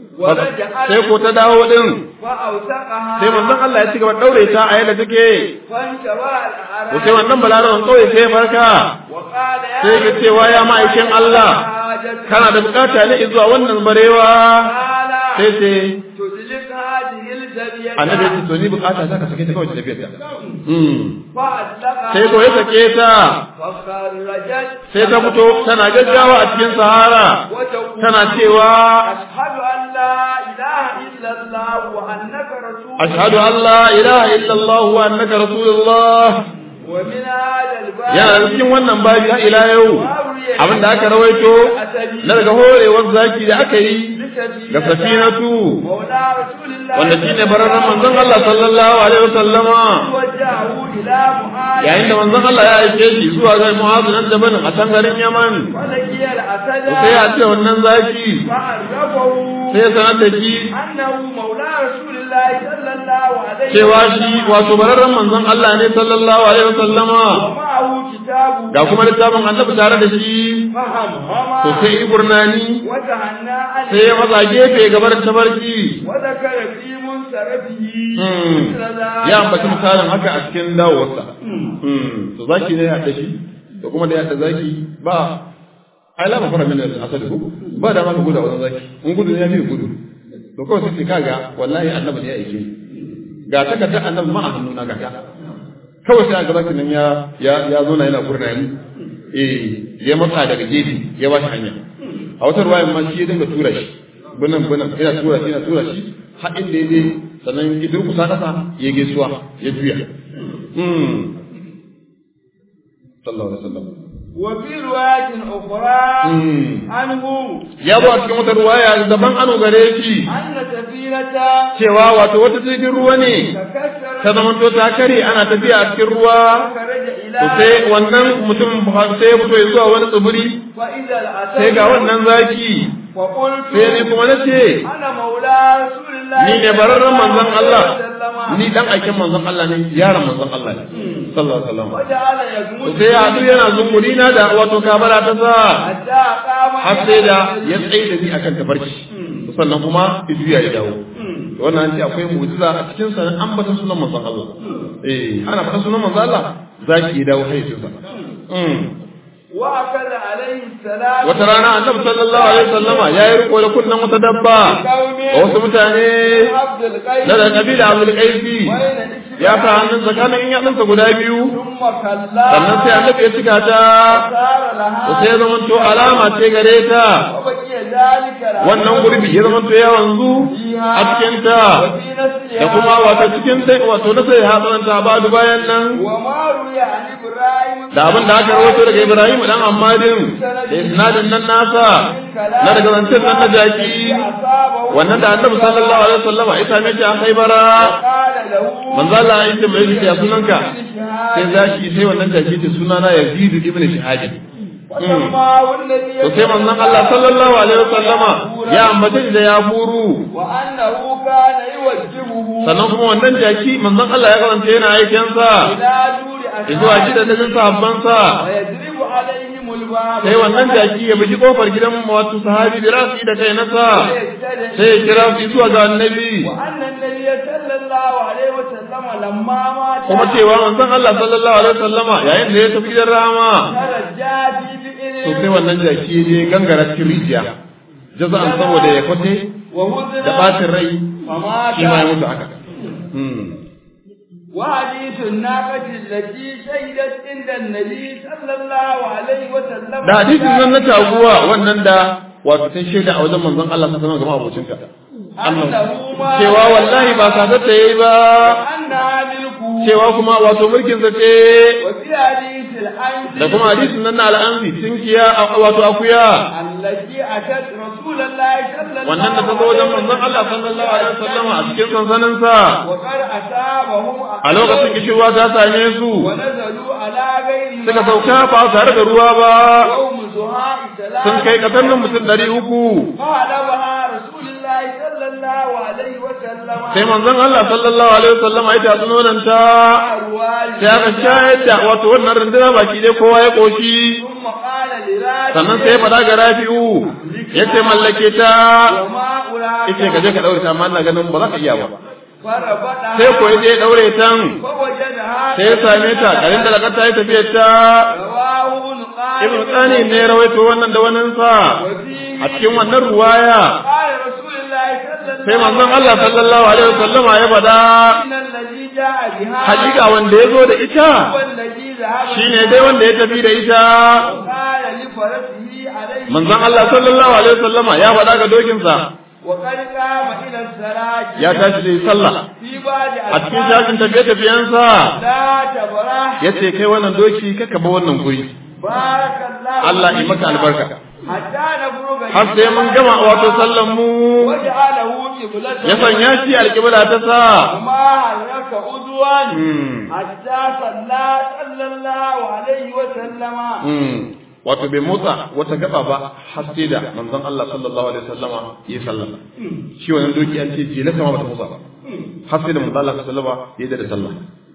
sai ko ta dawo din فأوثقها sai manzon Allah ya ci gaba daure ta a yadda take فانتبه to sai الأعراج wannan balarawan kawai sai ya farka وقال يا sai ya cewa ya ma'aikin Allah حاجة kana da bukata ne zuwa wannan barewa قال sai sai تدلك هذه الجبية annabi ya ce to ni bukata ta ka sake ta kawai ta tafiyar ta Mm. فأطلقها sai ko ya sake ta فخرجت sai ta fito tana gaggawa a cikin sahara وتقول tana cewa أشهد أن لا إله إلا الله وأنك رسول ashhadu an la ilaha illallah wa annaka rasulullah ومن هذا الباب yana da cikin wannan babi har ila yau abin da aka rawaito na daga horewar zaki da aka yi ga safinatu مولى رسول الله wanda shine bararren manzon Allah sallallahu alaihi wasallama وجهه إلى معاذ yayin da manzon Allah ya aike shi zuwa ga Mu'adh nan Jabal a can garin Yaman ولقي الأسد to sai ya ce wannan zaki فعرفه sai ya sanar da shi أنه مولى رسول الله صلى الله عليه cewa shi wato bararren manzon Allah ne sallallahu alaihi wasallama ومعه كتابه ga kuma littafin annabi tare da shi فهم to sai iburnani وتهنى عليه sai ya matsa gefe gabar tabarki وذكر في منصرفه Hmm. مثل ذلك ya ambaci misalin haka a cikin dawowarsa Hmm. to zaki ne ya haɗa shi to kuma da ya haɗa zaki ba ai la mafara min al-asad ko ba da ma ka gudu a wajen zaki in gudu ne ya fi gudu to kawai sai ce kaga wallahi annabi ne ya aike ni ga takardar annabi ma a hannuna ga ta kawai sai aka zaki nan ya ya ya zo na yana gurnani eh ya matsa daga gefe ya ba shi hanya a wata ruwayan ma shi ya dinga tura shi bunan bunan yana tura shi yana tura shi har inda ya je sannan ya durkusa kasa ya gaisuwa ya juya hmm sallallahu alaihi wasallam وفي رواية أخرى Hmm. عنه ya zo a cikin wata ruwaya daban ano gare shi أن سفينة cewa wato wata jirgin ruwa ne تكسرت ta zamanto ta kare ana tafiya a cikin ruwa فخرج إلى to sai wannan mutum sai ya fito ya zuwa wani tsibiri فإذا الأسد sai ga wannan zaki فقلت sai ni kuma na ce أنا مولى رسول الله ni ne bararren manzon Allah وسلم. ni dan aikin manzon Allah ne yaron manzon Allah ne sallallahu alaihi wasallam وجعل to يغمس sai ya haɗu yana zunguri na da wato kabara ta sa حتى قام har sai da ya tsaye da ni akan tabarki to sannan kuma ijuya ya dawo to wannan an ce akwai mu'jiza a cikin sa an bata sunan manzon Allah eh ana faɗa sunan manzon Allah zaki ya dawo hayyacinsa mm وأكل عليه السلام wata rana annabi sallallahu alaihi wasallama ya yi riko da kunnan wata dabba ga wasu mutane عبد القيس na da kabila abul qaisi بين ya sa hannun tsakanin yatsunsa guda biyu ثم كلا sannan sai annabi ya cika ta صار لها to sai ya zamanto alama ce gare ta وبقي ذلك لها wannan gurbi ya zamanto ya wanzu a cikin ta وفي نسلها da kuma wato cikin sai wato na sai hatsananta ba bayan nan وما روي عن إبراهيم da abin da aka rawaito daga Ibrahim dan Ammadin da isnadin nan nasa na daga zancen nan na jaki أصابه wannan da Annabi sallallahu alaihi wasallam ya same shi a Khaibara قال له manzo Allah ya ce mai ya sunanka sai zaki sai wannan jaki ce sunana Yazid ibn Shihab وسماه النبي to sai manzon Allah sallallahu alaihi wasallama ya ambace da ya furu وأنه كان يوجهه sannan kuma wannan jaki manzon Allah ya karanta yana aikin sa إلى دور zuwa shida da sahabbansa ويضرب عليهم الباب sai wannan jaki ya buji kofar gidan wato sahabi da rasu da kai nasa sai ya kira su zuwa ga annabi وأن النبي صلى الله عليه وسلم لما مات kuma cewa manzon Allah sallallahu alaihi wasallama yayin da ya tafi da rama ترجى في to بئر sai wannan jaki je gangara cikin rijiya jaza'an saboda ya kwate وهزن da bacin rai فمات shi ma ya mutu haka Hmm. وحديث الناقة التي شهدت عند النبي صلى الله عليه وسلم da hadisin nan na taguwa wannan da wato sun shaida a wajen manzon Allah sallallahu alaihi wasallam ga abocinka أنه ما cewa wallahi ba sadar ta yayi ba أنها ملكه cewa kuma wato mulkin sa ce وفي حديث الأنس da kuma hadisin nan na al'anzi tinkiya a- wato akuya التي أتت رسول الله صلى الله wannan da ta zo wajen manzon Allah sallallahu alaihi wasallam a cikin sansanin sa وقد أصابهم a lokacin kishirwa ta same su ونزلوا على غير suka sauka ba tare da ruwa ba يوم زهاء ثلاث sun kai kasar nan mutum ɗari uku فعلمها رسول الله صلى الله عليه وسلم sai manzon Allah sallallahu alaihi wasallam ya ta nonon ta أرواج sai aka shayar da wato wannan runduna baki dai kowa ya koshi ثم قال لراجل sannan sai ya faɗa ga Rafi'u yace mallake ta وما أراك yace ka je ka daure ta amma ina ganin ba za ka iya ba فربطها sai ko ya daure tan فوجدها sai ya same ta garin da lakar ta yi tafiyar ta رواه ابن ibn قال tsani ne ya rawaito wannan da wannan sa وفيه a cikin wannan ruwaya قال رسول الله صلى الله sai manzon Allah sallallahu alaihi wasallam ya faɗa إن الذي جاء بها hakika wanda ya zo da ita هو الذي ذهب shine dai wanda ya tafi da ita قال لفرسه عليه manzon Allah sallallahu alaihi wasallam ya faɗa ga dokinsa وقد قام إلى الصلاة ya tashi da sallah في بعض a cikin shafin tafiye-tafiyensa لا تبرح ya ce kai wannan doki kaka ba wannan guri بارك الله Allah yi maka albarka حتى نفرغ har sai mun gama wato sallan mu وجعله قبلة ya sanya shi alƙibla ta sa وما حرك عدوا Hmm, حتى صلى صلى الله عليه وسلم hmm. wato bai motsa wata gaba ba har sai da manzon Allah sallallahu alaihi wasallama ya sallah shi wannan doki an ce jela sama bata motsa ba har sai da manzon Allah sallallahu alaihi wasallama ya da sallah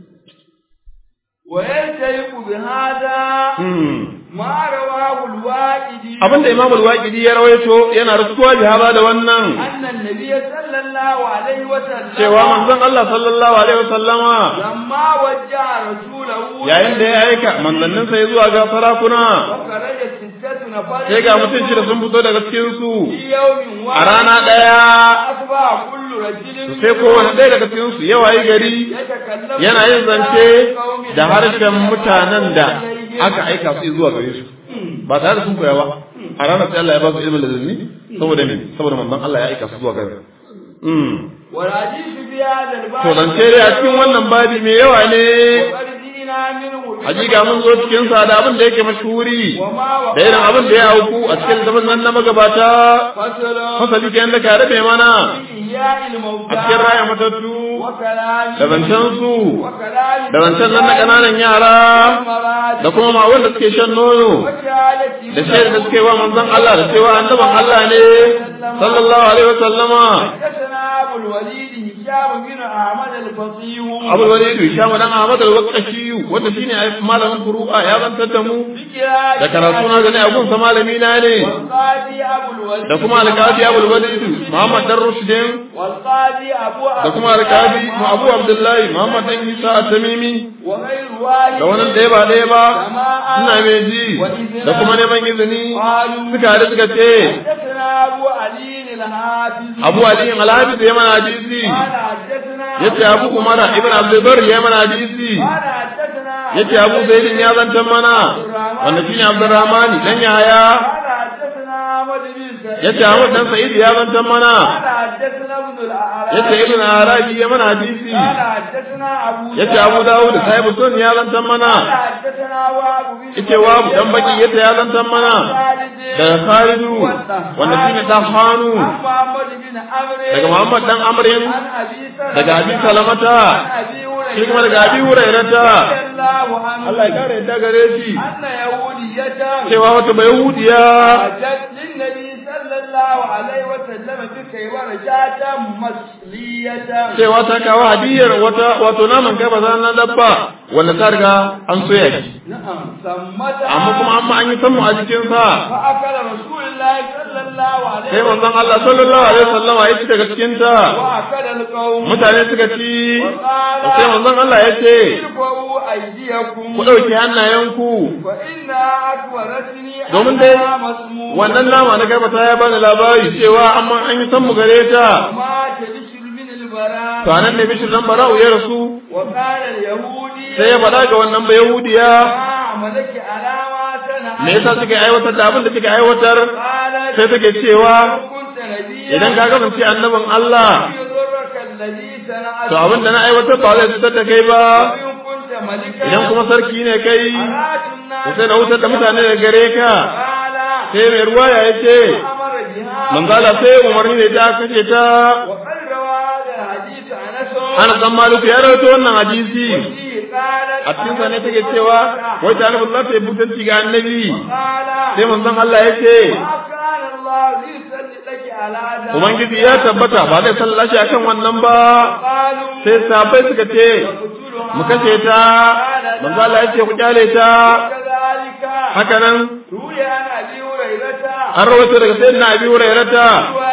ويلتيق بهذا Hmm. ما رواه الواقدي abinda Imam al-Waqidi ya rawaito yana rasuwa jihaba da wannan أن النبي صلى الله عليه وسلم cewa manzon Allah sallallahu alaihi wasallama لما وجه رسوله yayin da ya aika manzanninsa ya zuwa ga sarakuna وخرج ستة نفر sai ga mutum shida sun fito daga cikin su في يوم a واحد rana ɗaya أصبح كل رجل sai kowane ɗaya daga cikin su ya wayi gari يتكلم yana yin zance بقوم da harshen mutanen da aka aika su zuwa gare su ba tare da sun koya ba a ranar sai Allah ya ba su ilmin ladunni saboda me saboda manzon Allah ya aika su zuwa gare su Mm. والحديث في هذا الباب to zance dai a cikin wannan babi mai yawa ne وقد جئنا منه hakika mun zo cikin sa da abin da yake mashhuri وما da irin abin da ya auku a cikin zaman nan na magabata فصل fasali kenan da ka rabe mana في إحياء الموتى a cikin raya matattu وكلام da zancen su وكلام da zancen nan na ƙananan yara المراد da kuma ma wanda suke shan nono وشهادة da shaida da suke wa manzon Allah da cewa annaban Allah ne sallallahu alaihi wasallama حدثنا أبو الوليد هشام بن أحمد الفصيح Abu Walid Hisham dan Ahmad al-Waqashi wanda shine malamin furu'a ya zantar da mu بكراج da karatu na gani abun sa malami na ne والقاضي أبو الوليد da kuma alƙadi Abu Walid Muhammad dan Rushdin والقاضي أبو da kuma alƙadi Abu Abdullahi Muhammad dan Isa at-Tamimi وغير واحد da wannan ɗaya ba ɗaya ba ina mai ji da kuma neman izini suka haɗu suka ce حدثنا أبو علي الحافظ Abu Ali al-Hafiz ya mana hadisi قال حدثنا yace Abu Umar ibn Abdul Barr ya mana hadisi قال حدثنا yace Abu Zaid ya zantar mana wanda shine Abdurrahman dan Yahaya قال حدثنا أحمد بن سعيد yace Ahmad dan Sa'id ya zantar mana قال حدثنا ابن الأعراب yace Ibn Arabi ya mana hadisi قال حدثنا أبو yace Abu Dawud da Sahib Sun ya zantar mana قال حدثنا وابو بن yace Wabu dan Baki yace ya zantar mana daga Khalidu wanda shine Dahanu عن محمد بن عمرو daga Muhammad dan Amrin عن أبي سلمة daga Abi Salamata عن أبي هريرة shi kuma daga Abi Hurairata رضي الله عنه Allah ya kare yadda gare shi أن يهودية cewa wata Yahudiya أتت للنبي صلى sallallahu alaihi wa sallam bika wa rajatan masliyatan cewa ta kawo hadiyar wata wato naman kai ba na dabba wanda ta riga an soya shi na'am sammata amma kuma amma an yi sammu a jikin sa fa akala rasulullahi sallallahu alaihi sai manzon Allah sallallahu alaihi wasallam ya ci daga cikin ta wa akala alqawm mutane suka ci sai manzon Allah ya ce irfa'u aydiyakum ku dauki hannayenku fa inna akbaratni domin dai masmu wannan nama na garbata ya bani labari cewa amma an yi sammu gare ta ma tadshir min albara to anan ne bishir dan bara'u ya rasu wa qala alyahudi sai ya faɗa ga wannan bayahudiya ma malaki alama tana me yasa suke aiwatar da abin da suke aiwatar qalat sai take cewa kunta nabiyya idan ka kasance annabin Allah yudurruka alladhi sana'at to abin da na aiwatar ba zai cutar da kai ba in kunta malika idan kuma sarki ne kai aratun to sai na wutar da mutane da gare ka qala sai mai ruwaya ya ce amara biha manzala sai umarni ne ta kace ta wa qad rawa hadha hadith anas ana san maliku ya rawaito wannan hadisi fihi qalat a cikin sa ne take cewa wai ta annabi Allah ta yi butanci ga annabi qala sai manzon Allah ya ce ma kana Allah yusalli laki ala hadha ubangiji ya tabbata ba zai sallashi akan wannan ba qalu sai sahabbai suka ce mu kashe ta manzo Allah ya ce ku kyale ta kadhalika haka nan ruya an abi hurairata an rawaito daga sayyidina Abi Hurairata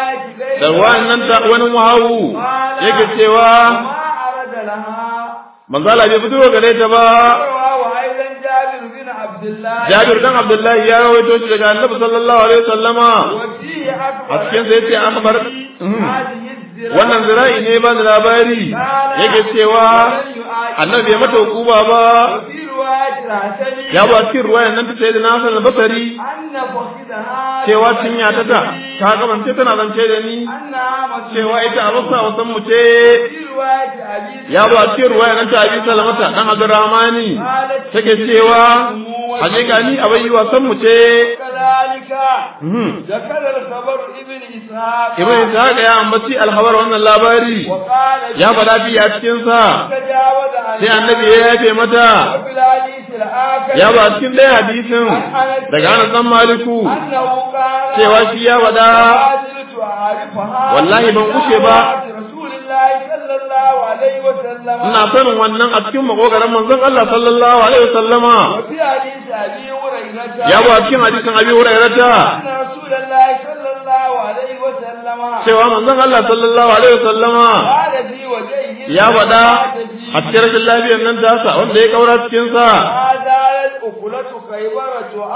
da wannan ta wani wahawu yake cewa ma arada laha manzo Allah bai fito gare ta ba wa aidan jabir bin abdullah Jabir dan Abdullahi ya rawaito shi daga Annabi sallallahu alaihi wasallama wa fihi akbar a cikin sai yace akbar hadhihi الزراعة wannan zira'i ne ba da labari yake cewa annabi ya mata hukuma ba وفي رواية العسلي ya ba cikin ruwayan nan ta sayyidina Hassan al-Basri أن فخذها cewa cinya ta ta ta kamance tana zance da ni أنها مسلمة cewa ita a basa wasan mu ce في رواية أبي ya ba cikin ruwayan nan ta Abi Salamata dan Abdurrahmani take cewa hakika ni a bayi wasan mu ce كذلك Mhm. ذكر الخبر ابن إسحاق Ibn Ishaq ya ambaci alhabar wannan labari وقال ya faɗa fi a cikin sa تجاوز عن sai annabi ya yafe mata وفي الحديث الآخر ya ba cikin ɗaya hadisin daga Anas dan Maliku أنه قال cewa shi ya faɗa ما زلت أعرفها wallahi ban kushe ba. رسول الله صلى الله عليه وسلم ina sanin wannan a cikin makogaran manzon Allah sallallahu alaihi wasallama وفي حديث أبي هريرة ya ba cikin hadisin Abi Hurairata أن رسول الله صلى الله عليه وسلم cewa manzon Allah sallallahu alaihi wasallama قال في وجهه ya faɗa a cikin rashin lafiyar nan tasa wanda ya kaura cikin sa هذا الأكلة خيبر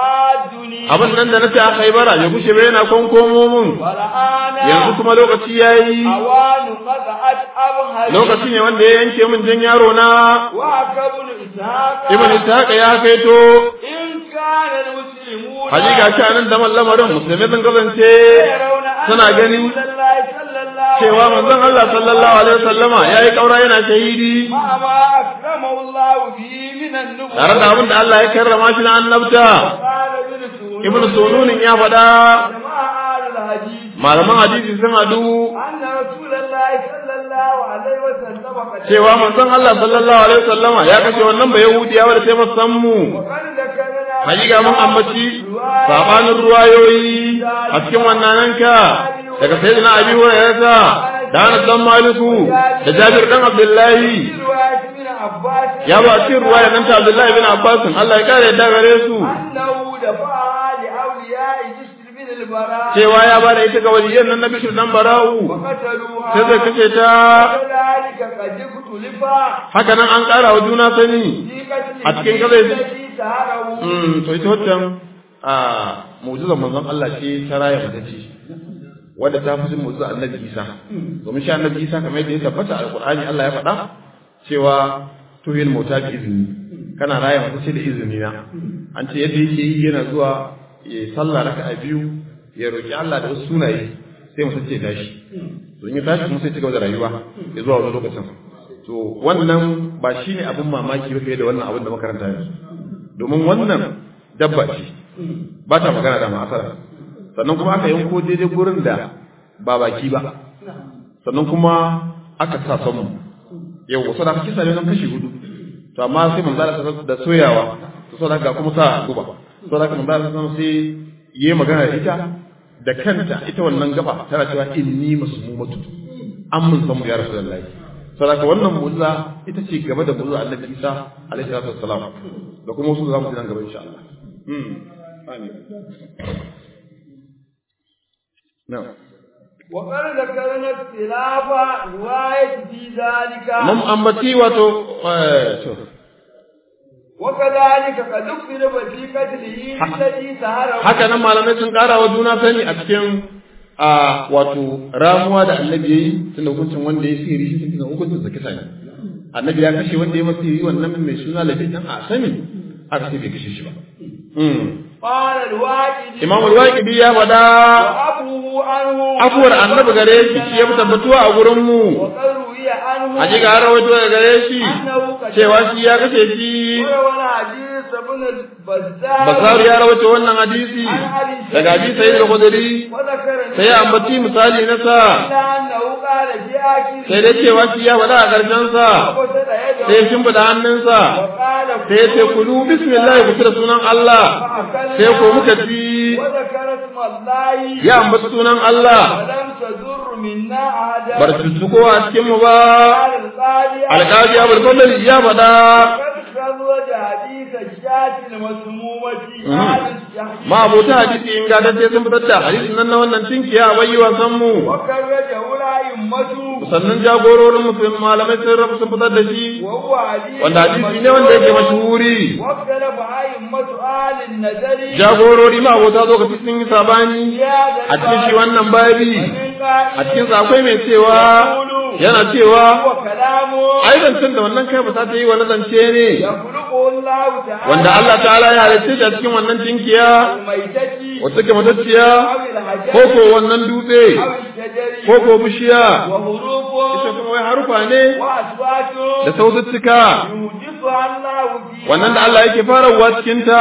تعادني abin nan da nace a Khaibara ya kushe bai yana konkomo mun والآن yanzu kuma lokaci yayi أوان قطعت أبهر lokaci ne wanda ya yanke min jan yaro na وعكبن إسحاق Ibn Ishaq ya kaito إن كان المسلمون hakika shi anan da lamarin musulmai sun kasance يرون أن suna gani رسول الله صلى الله cewa manzon Allah sallallahu alaihi wasallama yayi kaura yana shahidi مع ما أكرمه الله به من النبوة tare da abin da Allah ya karrama shi na annabta قال ابن سعود Ibn Sununin ya faɗa جماعة أهل الحديث malaman hadisi sun hadu أن رسول الله صلى الله عليه وسلم قد cewa manzon Allah sallallahu alaihi wasallama ya kashe wannan ba Yahudiya wanda sai masan mu وقد ذكرنا hakika mun ambaci sabanin ruwayoyi a cikin wannan ka daga sayyidina Abi Hurairah da Anas dan Maliku da Jabir dan Abdullahi في رواية ابن عباس ya ba cikin ruwaya nan ta Abdullahi bin Abbas Allah ya kare da gare su أنه دفعها لأولياء جسر بن البراء cewa ya ba da ita ga waliyan nan na Bishir dan Bara'u وقتلوها sai zai kace ta وكذلك قد اختلف haka nan an ƙara wa juna sani في قتل a cikin gazai- الذي سهره mm to ita waccan a mu'jizar manzon Allah ce ta raya mata ce wadda ta fi mu'jizar Annabi Isa domin shi Annabi Isa kamar yadda ya tabbata a Alƙur'ani Allah ya faɗa cewa tuhil mauta bi izini kana raya mata ce da izini na an ce yadda yake yi yana zuwa ya sallah raka'a biyu ya roki Allah da wasu sunaye sai mu sace tashi to in ya tashi kuma sai ci gaba da rayuwa ya zuwa wani lokacin to wannan ba shine abin mamaki ba fiye da wannan abin da makaranta yanzu domin wannan dabba ce ba ta magana da ma'asara sannan kuma aka yanko daidai gurin da ba baki ba sannan kuma aka sa samu yau wasu da kisa ne nan kashi hudu to amma sai manzo Allah da soyawa to saboda ga kuma sa guba saboda manzo Allah sai yayi magana da ita da kanta ita wannan gaba tana cewa inni masmumatu an mun san ya rasulullahi saboda wannan mu'jiza ita ce gaba da mu'jiza Annabi Isa alaihi salatu wassalam da kuma wasu zamu ji nan gaba insha Allah mm amin na'am وقد ذكرنا اختلاف رواية في ذلك mun ambaci wato to وكذلك قد اختلف في قتله الذي سهره haka nan malamai sun ƙara wa juna sani a cikin a wato ramuwa da annabi yayi tunda hukuncin wanda ya sihiri shi tunda hukuncin sa kisa ne annabi ya kashe wanda ya masa sihiri wannan mai suna labi dan a sani aka ce bai kashe shi ba قال الواجد imam al-waqidi ya faɗa وأبوه عنه afuwar annabi gare shi shi ya fi tabbatuwa a gurin mu وقد روي عنه hakika har rawaito daga gare shi أنه قد cewa shi ya kashe shi وروى الحديث ابن البزار basaru ya rawaito wannan hadisi daga hadisi sayyid al-khudri وذكر sai ya ambaci misali na sa إلا أنه قال في آخره sai dai cewa shi ya faɗa a ƙarshen sa وقصد يده sai ya shimfiɗa hannunsa وقال sai ya ce kulu bismillah ku da sunan Allah sai ko muka ci وذكر اسم الله ya ambaci sunan Allah ولم تضر منا أحدا bar tuttuko a cikin mu ba قال القاضي alƙaji abul fadl ya faɗa قد خرج حديث الشاة المسمومة قال الشهيد ma abota hadisi in ga dace sun fitar da hadisin nan na wannan tinkiya a bayi wasan mu وخرجه الأئمة sannan jagororin musulmi malamai sun rabu sun fitar da shi وهو حديث wanda hadisi ne wanda yake mashhuri واختلف أئمة أهل النذر jagorori ma abota lokaci sun yi sabani a cikin shi wannan babi a cikin sa akwai mai cewa yana cewa هو كلامه ai zancen da wannan kai ba ta yi wani zance ne يخلقه الله تعالى wanda Allah ta'ala ya halitta shi a cikin wannan tinkiya الميتة wata ke matacciya أو الحجر ko ko wannan dutse أو الشجر ko ko bishiya ita وحروفه kuma wai harufa ne وأصواته da saututtuka يوجدها الله فيها wannan da Allah yake farawa cikin ta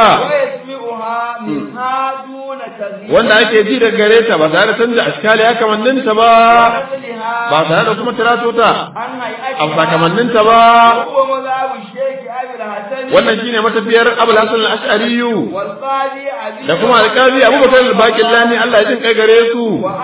ويسمعها منها دون تغيير wanda ake ji daga gare ta ba tare da canza ashkali ya kamannin ta ba ونقلها ba tare da kuma tirato ta عن a هيئتها sakamannin ta ba وهو مذهب الشيخ أبي الحسن wannan shine matafiyar Abul Hasan al-Ash'ari والقاضي علي da kuma alƙali Abubakar al-Baqillani Allah ya jin kai gare su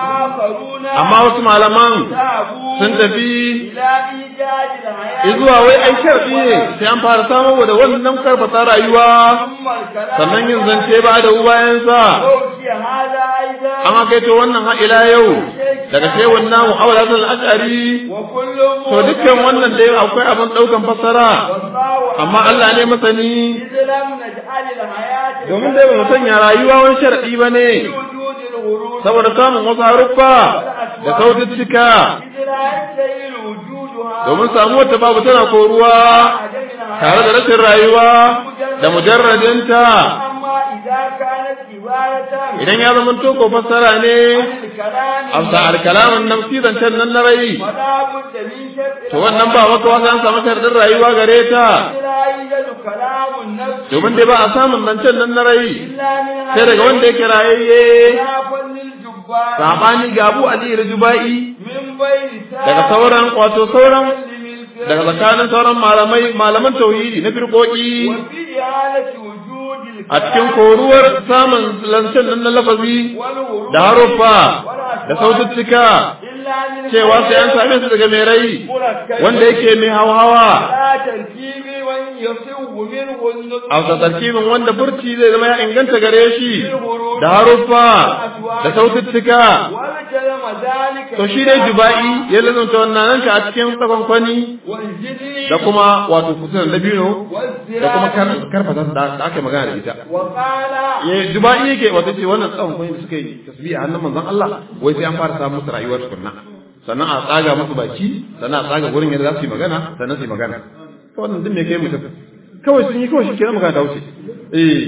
وآخرون amma wasu malaman ذهبوا sun tafi إلى إيجاد الحياة zuwa wai ai sharfi ne sai an fara samun da wannan karfata rayuwa ثم الكلام sannan yin zance ba da bayan sa أوتي هذا أيضا an kai to wannan har ila yau daga shehun namu Abul Hasan al-Ash'ari وكل to dukkan wannan dai akwai abin daukan fassara والله amma Allah ne masani إذ لم نجعل الحياة domin dai ba mu sanya rayuwa wani sharadi bane وجود الغرور saboda samun wasu haruffa da saututtuka إذ لا يستهيل وجودها domin samuwar ta babu tana koruwa عدم tare da rashin rayuwa da mujarradinta أما إذا كانت عبارة idan ya zama to ko fassara ne عن الكلام amsa alkalamin nafsi zancen nan na rai فلا بد من شرط to wannan ba maka wasu an samu sharadin rayuwa gare ta إذ لا يوجد كلام النفس domin dai ba a samun zancen nan na rai إلا من sai daga wanda yake rayayye خلافا للجبار sabani ga Abu Ali Rjubai من بين daga sauran wato sauran سائر daga tsakanin sauran malamai malaman tauhidi na firkoki وفي إعادة وجود a cikin koruwar samun lancen nan na lafazi والهروب da haruffa والأصوات da saututtuka إلا من cewa sai an same su daga mai rai مركب wanda yake mai hawa لا تركيب وإن يصوب منه النطق a wata tarkibin wanda furci zai zama ya inganta gare shi da haruffa da saututtuka والكلام ذلك to shi dai juba'i ya lalata wannan nan a cikin tsakonkwani والجن da kuma wato kusuran dabino da kuma والزراع kar- karfata da da aka yi magana da ita وقال ya juba'i yake wato ce wannan tsakonkwani da suka yi tasbiha hannun manzon Allah wai sai an fara samun musu rayuwar tukunna sannan a tsaga musu baki sannan a tsaga gurin yadda za su yi magana sannan su yi magana to wannan din me kai mutum kawai sun yi kawai shi kenan magana ta wuce eh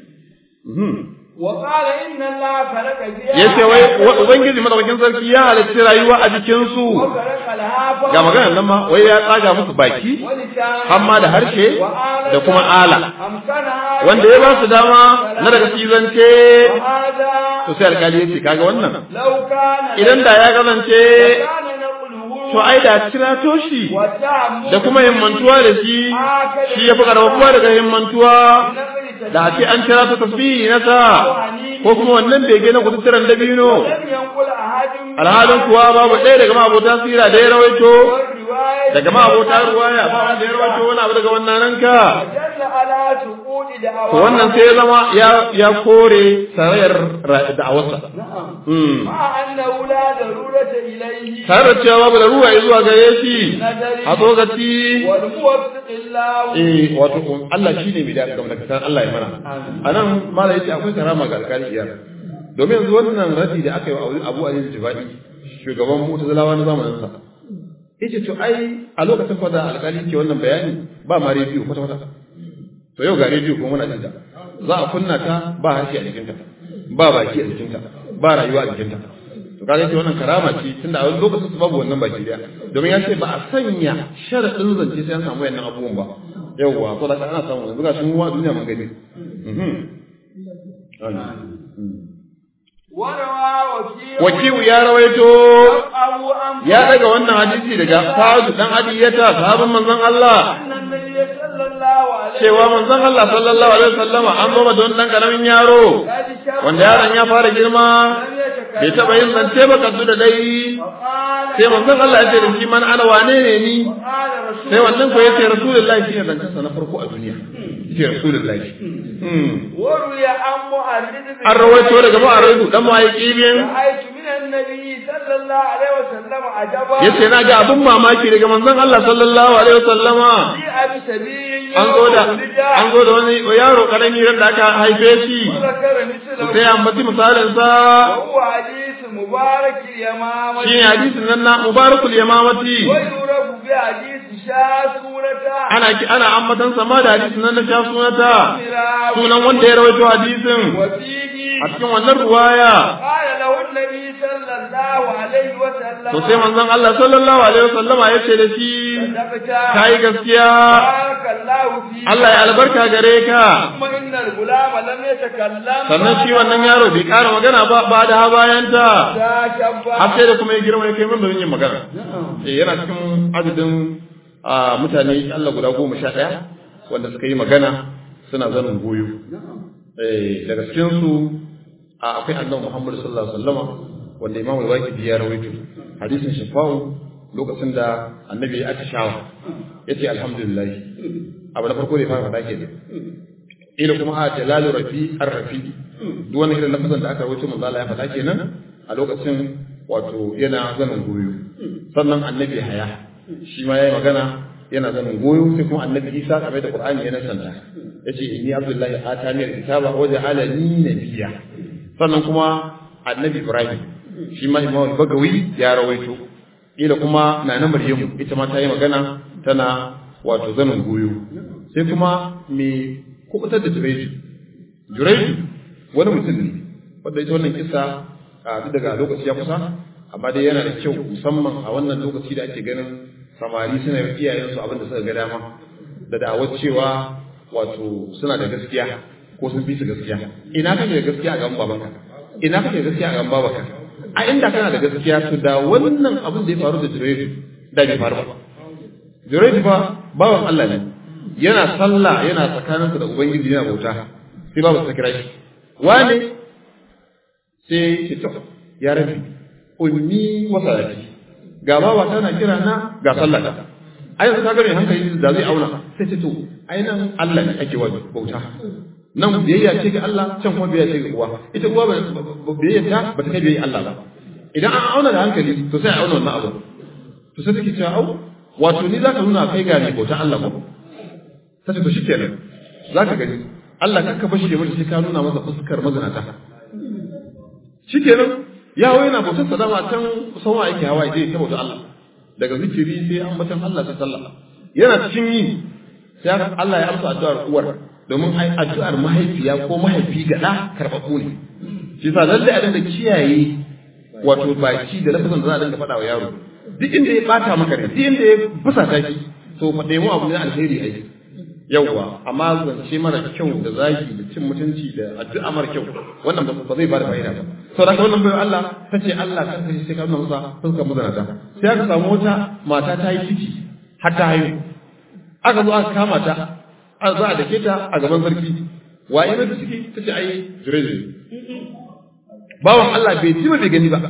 mhm وقال إن الله خلق فيها yace wai wa- ubangiji madaukakin sarki ya halarci rayuwa a jikin su وخلق الهافة ga maganar nan ma wai ya tsaga musu baki ولسان hamma da harshe da kuma ala أمكنها wanda ya ba su dama na daga cizance وهذا to sai alkali ya ce kaga wannan لو كان idan da ya kasance كان نقله to ai da cirato shi والتعمد da kuma himmantuwa da shi shi ya fi karfafuwa daga himmantuwa بنقل da a ce an kira ta tasbihi na sa ko kuma wannan bege na kututturan dabino alhalin kuwa babu ɗaya daga ma'abota sira da ya rawaito daga ma'abota ruwaya ba wanda ya rawaito wani abu daga wannan ranka to wannan sai ya zama ya kore sarayar da'awarsa tare da cewa babu da ruwa zuwa gare shi a tsokaci eh wato Allah shi ne mai da gamdakatar Allah ya mana a nan mala yace akwai karama ga alkali iyar domin yanzu wannan radi da aka yi wa Abu Ali Jibani shugaban Mu'tazilawa na zamanin sa yace to ai a lokacin fa da alkali ke wannan bayani ba ma rediyo kwata kwata to yau ga rediyo kuma muna jinta za a kunna ta ba harshe a jikinta ba baki a jikinta ba rayuwa a jikinta to kaga ce wannan karama ce tunda a wani lokacin su babu wannan baki daya domin ya ce ba a sanya sharadin zance sai an samu wayannan abubuwan ba yawwa to da ana samu yanzu ga shi mu duniya mun gani wakiwu ya rawaito ya daga wannan hadisi daga Sa'ad dan Adiyata sahabban manzon Allah cewa manzon Allah sallallahu alaihi wasallama an zo da wannan karamin yaro wanda yaron ya fara girma bai taba yin zance ba kaddu da dai sai manzon Allah ya ce da shi man ana wane ne ni sai wannan ko yace rasulullahi shi ne zancen sa na farko a duniya shi rasulullahi an rawaito daga mu'arridu dan ma'aiki bin yace na ga abun mamaki daga manzon Allah sallallahu alaihi wasallama an zo da an zo da wani yaro karami ran da aka haife shi sai an bati misalin sa shi ne hadisin nan na mubarakul yamamati ana ana ammatan sama da hadisin nan na sha sunata sunan wanda ya rawaito hadisin a cikin wannan ruwaya to sai manzon Allah sallallahu alaihi wasallam ya ce da shi kai gaskiya Allah ya albarka gare ka sannan shi wannan yaro bai ƙara magana ba ba da ha bayan ta har sai da kuma ya girma ya kai min yin magana eh yana cikin adadin mutane Allah guda goma sha ɗaya wanda suka yi magana suna zanin goyo daga cikinsu akwai annabi Muhammad sallallahu alaihi wasallam wanda Imam al-Waqidi ya rawaito hadisin shafa'u lokacin da annabi ya atishawa yace alhamdulillah abu na farko da ya fara faɗa kenan ila kuma a jalalu rafi ar-rafi duk wani irin lafazan da aka rawaito manzo Allah ya faɗa kenan a lokacin wato yana zanin goyo sannan annabi haya shi ma yayi magana yana zanin goyo sai kuma annabi Isa kamar da Qur'ani yana santa yace inni abdullahi atani al-kitaba wa ja'alani nabiyya sannan kuma annabi Ibrahim shi ma Imam Bagawi ya rawaito ila kuma nana Maryamu ita ma ta yi magana tana wato zanin goyo sai kuma me kubutar da Jurayju Jurayju wani mutum ne wanda ita wannan kisa a duk daga lokaci ya kusa amma dai yana da kyau musamman a wannan lokaci da ake ganin samari suna yi iyayensu abin da suka ga dama da da'awar cewa wato suna da gaskiya ko sun fi su gaskiya ina kake da gaskiya a gaban babanka ina kake da gaskiya a gaban babanka a inda kana da gaskiya to da wannan abin da ya faru da Juraydu da bai faru ba Juraydu ba bawan Allah ne yana sallah yana tsakaninsa da ubangiji yana bauta sai babu ta kira shi wane sai ce to ya rabi ummi wa salati ga bawa tana kira na ga sallata ai yanzu ka gane hankali da zai auna sai ce to ai nan Allah ne ake wa bauta nan biyayya ce ga Allah can kuma biyayya ce ga uwa ita uwa ba biyayya ta ba ta kai biyayya Allah ba idan an auna da hankali to sai a auna wannan abu to sai take cewa au wato ni zaka nuna kai ga mai bauta Allah ba sai to shikenan zaka gani Allah kanka bashi da mutum sai ka nuna masa fuskar mazinata shikenan yawo yana bautar sa dama can sauwa yake hawa zai ta bauta Allah daga zikiri sai ambatan Allah sai sallah yana cikin yi sai Allah ya amsa addu'ar uwar domin ai addu'ar mahaifiya ko mahaifi ga da karbabu ne shi yasa lalle a dinga kiyaye wato baki da lafazin da za a dinga faɗa wa yaro duk inda ya bata maka ne duk inda ya fusata ki to fa nemo abu ne alheri ai yawwa amma zance mara kyau da zagi da cin mutunci da addu'a mara kyau wannan ba zai bada fa'ida ba sau da wannan bayan Allah ta ce Allah kan kai sai ka nuna masa fuskar mazanata sai aka samu wata mata ta yi ciki har ta haihu aka zo aka kama ta a za a dake ta a gaban sarki waye mai ciki tace ai jurayj bawan Allah bai ji ba bai gani ba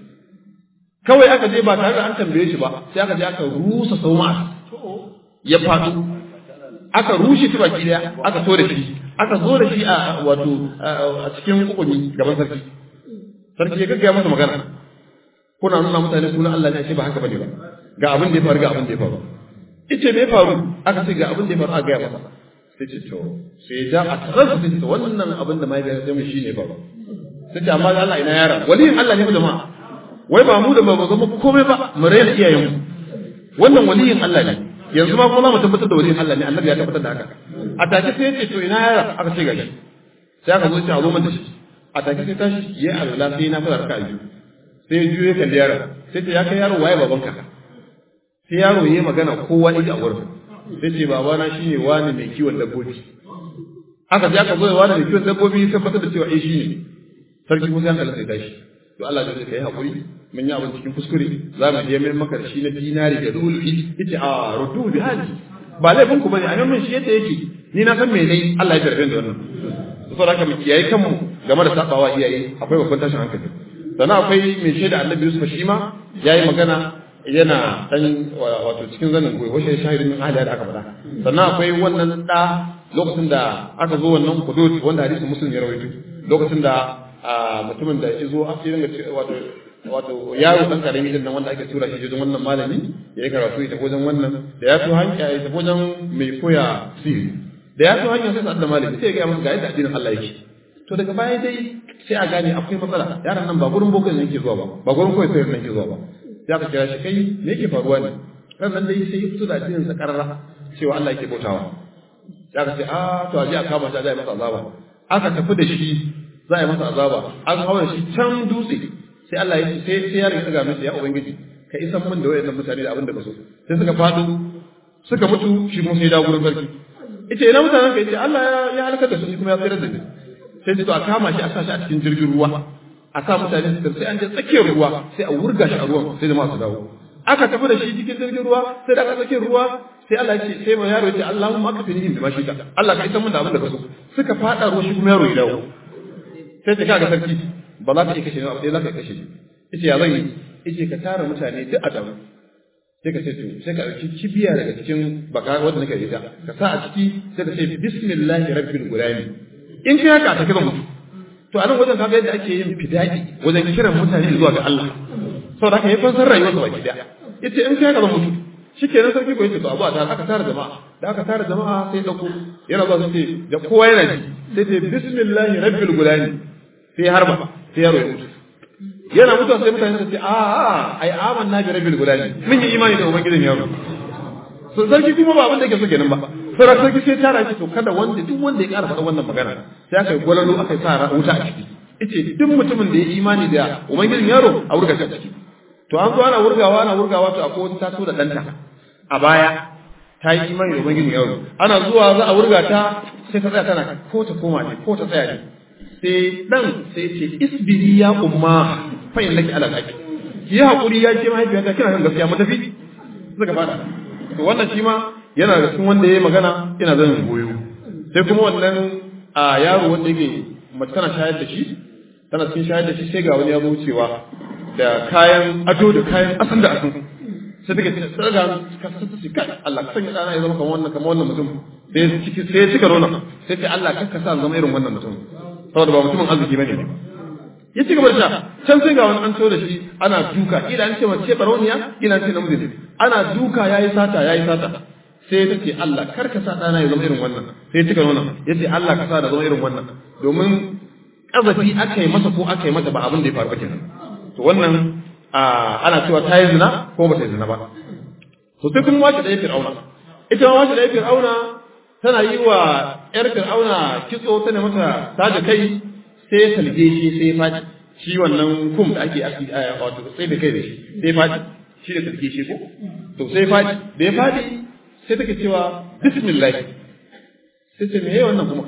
kawai aka je ba tare da an tambaye shi ba sai aka je aka rusa sauma ya faɗo aka rushe shi baki daya aka so da shi aka zo da shi a wato a cikin kukuni gaban sarki sarki ya gaggaya masa magana kuna nuna mutane sunan Allah ne ashe ba haka bane ba ga abin da ya faru ga abin da ya faru ice me ya faru aka ce ga abin da ya faru a gaya masa sai ce to sai ja a tsarsa sai ce wannan abin da mai ya zama shi ne faru sai ce amma Allah ina yara waliyin Allah ne jama'a wai ba mu da ba zama komai ba mu raina iyayenmu wannan waliyin Allah ne yanzu ma kuma za mu tabbatar da waliyin Allah ne annabi ya tabbatar da haka a take sai ya ce to ina yara aka ce gashi sai aka zo ce a zo mata shi a take sai tashi ya alwala sai na fara raka biyu sai ya juye kalli yaro sai ta ya kai yaro waye babanka sai yaro yayi magana kowa ne a wurin sai ce babana shine wani mai kiwon dabbobi aka je aka zo wani mai kiwon dabbobi sai tabbatar da cewa eh shine sarki Musa ya sai tashi to Allah ya kai hakuri mun yi abin cikin kuskure za mu je mai maka da shi na dinari da dulfi yace a rudu bi hadi ba laifin ku bane a nan shi yadda yake ni na san me dai Allah ya jarrabe da wannan saboda haka mu kiyaye kanmu game da sabawa iyaye akwai babban tashin hankali sannan akwai mai shaida annabi Yusuf shi ma yayi magana yana dan wato cikin zanin goyi washe shahidin min ahli da aka faɗa sannan akwai wannan da lokacin da aka zo wannan hudud wanda hadisi muslim ya rawaito lokacin da mutumin da ya zo a cikin wato wato yaro dan karami din nan wanda ake tura shi wajen wannan malami ya yi karatu ita wajen wannan da ya so hanya ya tafi wajen mai koya sirri da ya so hanya sai sa da malami sai ya ga masa ga yadda addinin Allah yake to daga baya dai sai a gane akwai matsala yaron nan ba gurin bokan ne yake zuwa ba ba gurin koyi sayar ne yake zuwa ba sai aka kira shi kai me yake faruwa ne ran nan dai sai ya fito da addinin sa karara cewa Allah yake bautawa sai aka ce a to a je a kama shi a masa azaba aka tafi da shi za a yi masa azaba an hawa shi can dutse sai Allah ya ce sai sai yaron ya daga masa ya ubangiji ka isan min da wayannan mutane da abin da ka so sai suka fado suka mutu shi kuma sai da gurin sarki ita ina mutanen ka yace Allah ya halaka da su kuma ya tsira da ni sai su a kama shi a sa shi a cikin jirgin ruwa a sa mutane su sai an je tsakiyar ruwa sai a wurga shi a ruwan sai jama'a su dawo aka tafi da shi cikin jirgin ruwa sai da aka tsakiyar ruwa sai Allah ya ce sai ma yaro ya ce Allahumma aka fini bi mashi ka Allah ka isa mun da abin da ka so suka fada ruwa shi kuma yaro ya dawo sai ta kaga sarki ba za ka iya kashe ba sai za ka kashe shi yace ya zan yi yace ka tara mutane duk a dawo sai ka ce to sai ka ɗauki kibiya daga cikin baka wanda nake da ka sa a ciki sai ka ce bismillahi rabbil gulami in kai haka ta kiran mutu to a nan wajen kaga yadda ake yin fidaki wajen kiran mutane zuwa ga Allah saboda haka ya fansar rayuwar sa baki daya yace in kai haka zan mutu shikenan sarki ko yace to abu a tare aka tara jama'a da aka tara jama'a sai dauko yana zuwa sai da kowa yana ji sai ce bismillahi rabbil gulami sai harba sai yaro ya mutu yana mutuwa sai mutane su ce a a ai amanna bi rabbil gulami mun yi imani da ubangijin yaro so sarki kuma ba abin da yake so kenan ba sai sarki sai tara shi to kada wanda duk wanda ya ƙara faɗa wannan magana sai aka yi gwalalo aka yi sa wuta a ciki yace duk mutumin da ya imani da ubangijin yaro a wurga shi a ciki to an zo ana wurgawa ana wurgawa to akwai wata taso da ɗanta a baya ta yi imani da ubangijin yaro ana zuwa za a wurga ta sai ta tsaya tana ko ta koma ne ko ta tsaya ne sai dan sai ce isbiri ya umma fa innaki ala qaki ki yi hakuri ya ce mahaifiyata kina kan gaskiya mu tafi suka fada to wannan shi ma yana da cikin wanda yayi magana ina zan goyo sai kuma wannan a yaro wanda yake mace tana shayar da shi tana cikin shayar da shi sai ga wani ya zo wucewa da kayan ado da kayan asan da asan sai take ce tsaga ka sassa shi kai Allah ka sanya dana ya zama kamar wannan kamar wannan mutum sai ciki sai cika rona sai ce Allah kar ka sa zama irin wannan mutum saboda ba mutumin arziki bane ba ya ci gaba da sha can sai ga wani an da shi ana duka ila an ce mace baroniya ila an ce namiji ana duka yayi sata yayi sata sai ta ce Allah kar ka sa dana ya zama irin wannan sai cika nuna ya ce Allah ka sa da zama irin wannan domin kazafi aka yi masa ko aka yi mata ba abin da ya faru ba kenan to wannan ana cewa ta yi zina ko ba ta yi zina ba to sai kuma wace da ya fir'auna ita ma wace da ya fir'auna tana yi wa yar fir'auna kitso tana mata taja kai sai ya talge shi sai ya faɗi shi wannan kum da ake wato sai da kai da shi sai ya faɗi shi da talge shi ko to sai ya faɗi da ya faɗi sai take cewa bismillah sai ce me wannan kuma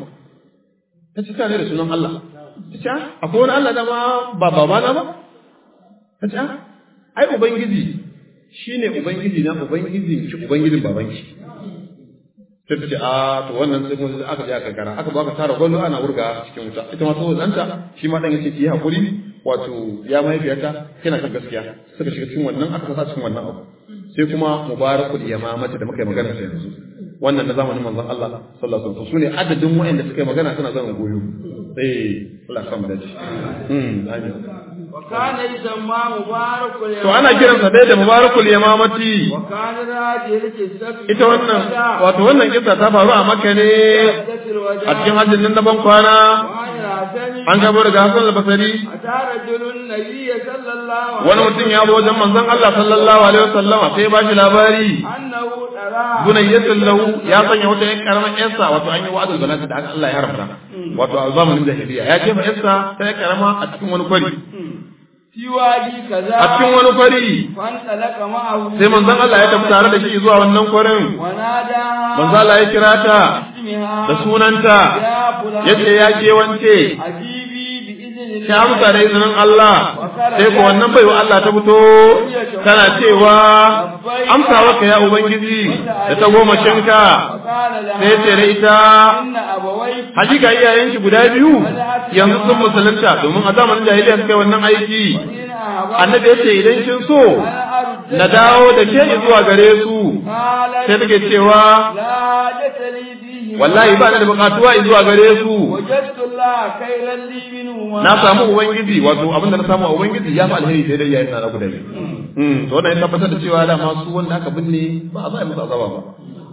ta ci ne da sunan Allah ta ce akwai wani Allah da ma ba babana ba ta ce ai ubangiji shine ubangiji na ubangiji ki ubangijin babanki sai ta ce a to wannan sai kuma aka je aka gara aka baka tara gwallo ana wurga cikin wuta ita ma saboda ɗanta shi ma ɗan yace ki hakuri wato ya mahaifiyarta kina kan gaskiya suka shiga cikin wannan aka sa cikin wannan abu sai kuma mubarakul yamamata da muka yi magana ta yanzu wannan na zamanin manzon Allah sallallahu alaihi wasallam sune adadin wa'anda suka yi magana suna zama goyo eh Allah ya samu dace mm amin وكان يسمى مبارك to ana kiransa dai da mubarakul yamamati وكان راجل السبي ita wannan wato wannan kissa ta faru a Makka ne a cikin hajjin nan na ban kwana an gabo daga Hassan al-Basri أتى رجل النبي صلى الله عليه wani mutum ya zo wajen manzon Allah sallallahu alaihi wasallam sai ya bashi labari أنه ترى bunayyatul lahu ya sanya wata yan karamar yarsa wato an yi wa'adul banat da Allah ya haramta wato a zamanin jahiliya ya jefa yarsa ta ya karama a cikin wani kwari في وادي كذا a cikin wani kwari فانطلق معه sai manzon Allah ya tafi tare da shi zuwa wannan kwarin ونادى manzon Allah ya kira ta اسمها da sunanta يا فلان yace ya ke wance أجيبي بإذن ta الله amsa da izinin Allah sai ko wannan baiwa Allah ta fito tana cewa amsa waka ya ubangiji da ta goma shinka فقال لها sai ce da ita إن أبويك hakika iyayenki guda biyu yanzu sun musulunta domin a zamanin jahiliya suka yi wannan aiki إن أبويك annabi ya ce idan kin so أنا أرد na dawo da ke zuwa gare su قالت sai take cewa لا حاجة لي فيه wallahi ba ni da bukatuwa zuwa gare su وجدت الله خيرا لي منهما na samu ubangiji wato abinda na samu a ubangiji ya fi alheri sai dai yayin na guda biyu mm to wannan ya tabbatar da cewa da masu wanda aka binne ba a za a yi musu azaba ba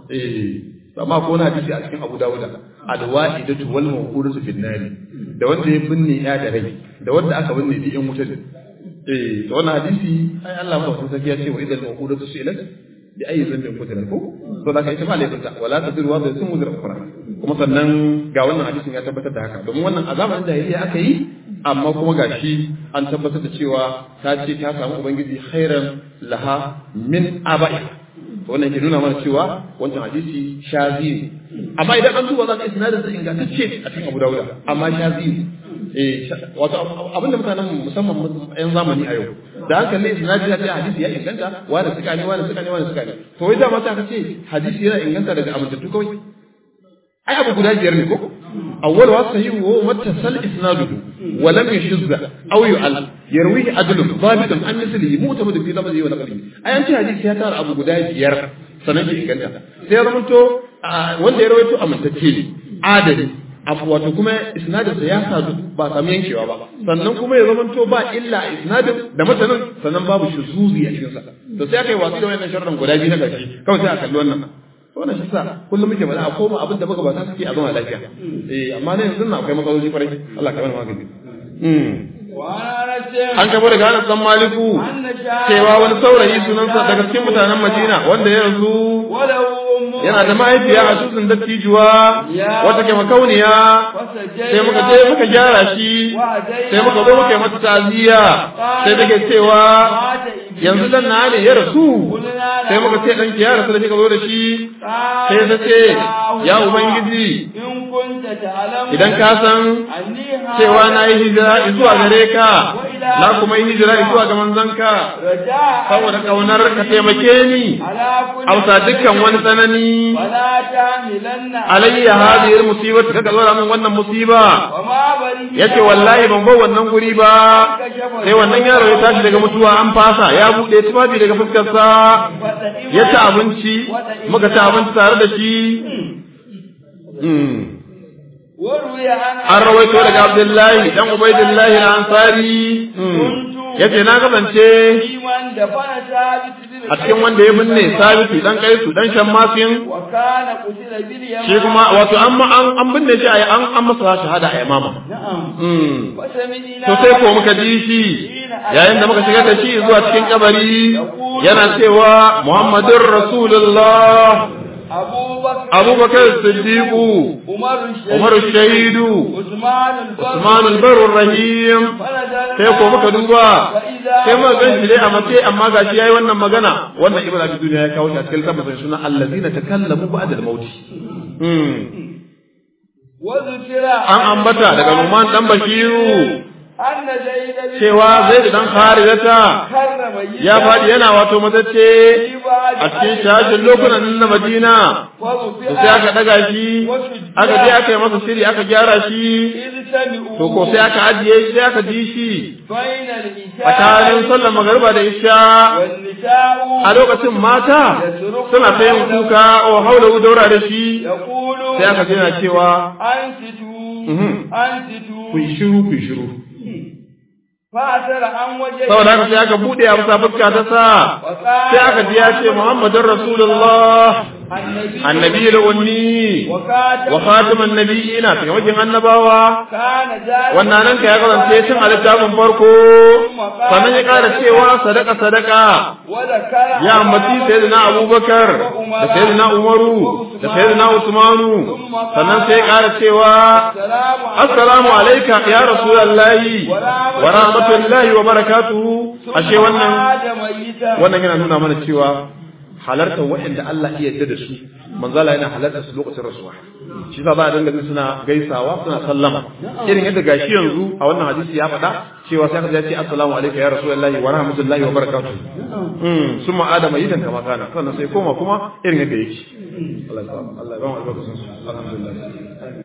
eh amma ko na hadisi a cikin Abu Dawud alwa'idatu wal mawqudatu fin nari da wanda ya binne ya da rai da wanda aka binne bi in wuta eh to wannan hadisi ai Allah madaukakin sarki ya ce wa idal mawqudatu su'ilat bi ayi zambin kutilat ko to da kai ita ma laifinta wala tasiru wa sun muzra ukra kuma sannan ga wannan hadisin ya tabbatar da haka domin wannan azaban jahiliya aka yi amma kuma gashi an tabbatar da cewa ta ce ta samu ubangiji khairan laha min aba'i wannan ke nuna mana cewa wancan hadisi shazi ne amma idan an duba za ka isnadin sa ingantacce a cikin Abu Dawud amma shazi ne eh wato abinda mutanen musamman yan zamani a yau da haka ne isnadi ya ce hadisi ya inganta wani suka ne wani suka ne wani suka ne to wai da mata ka ce hadisi yana inganta daga amintattu kawai ai abu guda biyar ne ko awwal wa sahih wa muttasal isnaduhu wa lam yashuzza aw yu'al yarwihi adlun dhabitun an mislihi mu'tamad fi lafzihi wa naqlihi ai an ce hadisi ya tara abu guda biyar sanan ke inganta sai ya zamanto wanda ya rawaito amintacce ne adali abu wato kuma isnadin sa ya sadu ba samu yankewa ba sannan kuma ya zamanto ba illa a isnadin da matanin sannan babu shuzuzi a cikin sa to sai aka yi wasu da wannan sharran guda biyu na karshe kawai sai a kalli wannan wannan shi sa kullum muke bada a koma abin da baka ba ta suke a zama lafiya eh amma ne yanzu na akwai matsaloli kwarai Allah ka bani magani an gaba daga Anas dan Maliku cewa wani saurayi sunansa daga cikin mutanen Madina wanda ya rasu yana da mahaifiya a tutsun dattijuwa wata ke makauniya sai muka je muka gyara shi sai muka zo muka yi mata taziya sai take cewa yanzu dan na ne ya rasu sai muka ce dan ya rasu da kika zo da shi sai ta ce ya ubangiji idan ka san cewa na yi hijira zuwa gare ka na kuma yi hijira zuwa ga manzanka saboda kaunar ka taimake ni ausa dukkan wani tsanani alayya hadhihi musibatu kaga zo min wannan musiba yace wallahi ban bar wannan guri ba sai wannan yaro ya tashi daga mutuwa an fasa ya bude tufafi daga fuskar sa ya ci abinci muka ci abinci tare da shi an rawaito daga abdullahi dan ubaidillahi al-ansari yace na gabance a cikin wanda ya binne sabitu dan kaisu dan shammasin shi kuma wato an an binne shi an an masa shahada a yamama to sai ko muka ji shi yayin da muka shiga da shi zuwa cikin kabari yana cewa muhammadur rasulullah abubakar siddiqu umar shahidu usman albar rahim sai ko muka duba sai muka gan shi dai a mace amma gashi yayi wannan magana wannan ibnu abi duniya ya kawo shi a cikin tabbacin suna allazina takallamu ba'da al-maut an ambata daga Numan dan Bashiru anna zaid bin cewa zai dan kharijata karrama ya faɗi yana wato matacce a cikin shashin lokunan na Madina to sai aka daga shi aka je aka yi masa shiri aka gyara shi to ko sai aka ajiye shi sai aka ji shi tsakanin sallar magariba da isha a lokacin mata suna ta yin kuka o haula daura da shi sai aka je na cewa ku yi shiru ku yi shiru saboda haka sai aka bude a bisa fuska ta sa sai aka ji ya ce muhammadin rasulullah annabi al-unni wa khatiman nabiyina ta wajen annabawa wannan nan ka ya kasance tun a littafin farko sannan ya kara cewa sadaka sadaka ya ambaci sayyidina abubakar da sayyidina umaru da sayyidina usmanu sannan sai ya kara cewa assalamu alayka ya rasulullahi wa rahmatullahi wa barakatuhu ashe wannan wannan yana nuna mana cewa halartar waɗanda Allah iya yarda da su manzala yana halartar su lokacin rasuwa shi za a dinga suna gaisawa suna sallama irin yadda gashi yanzu a wannan hadisi ya faɗa cewa sai ka ce assalamu alaikum ya rasulullahi wa rahmatullahi wa barakatuh mm summa adama yidan kama kana sannan sai koma kuma irin yadda yake Allah ya ba mu albarkacin alhamdulillah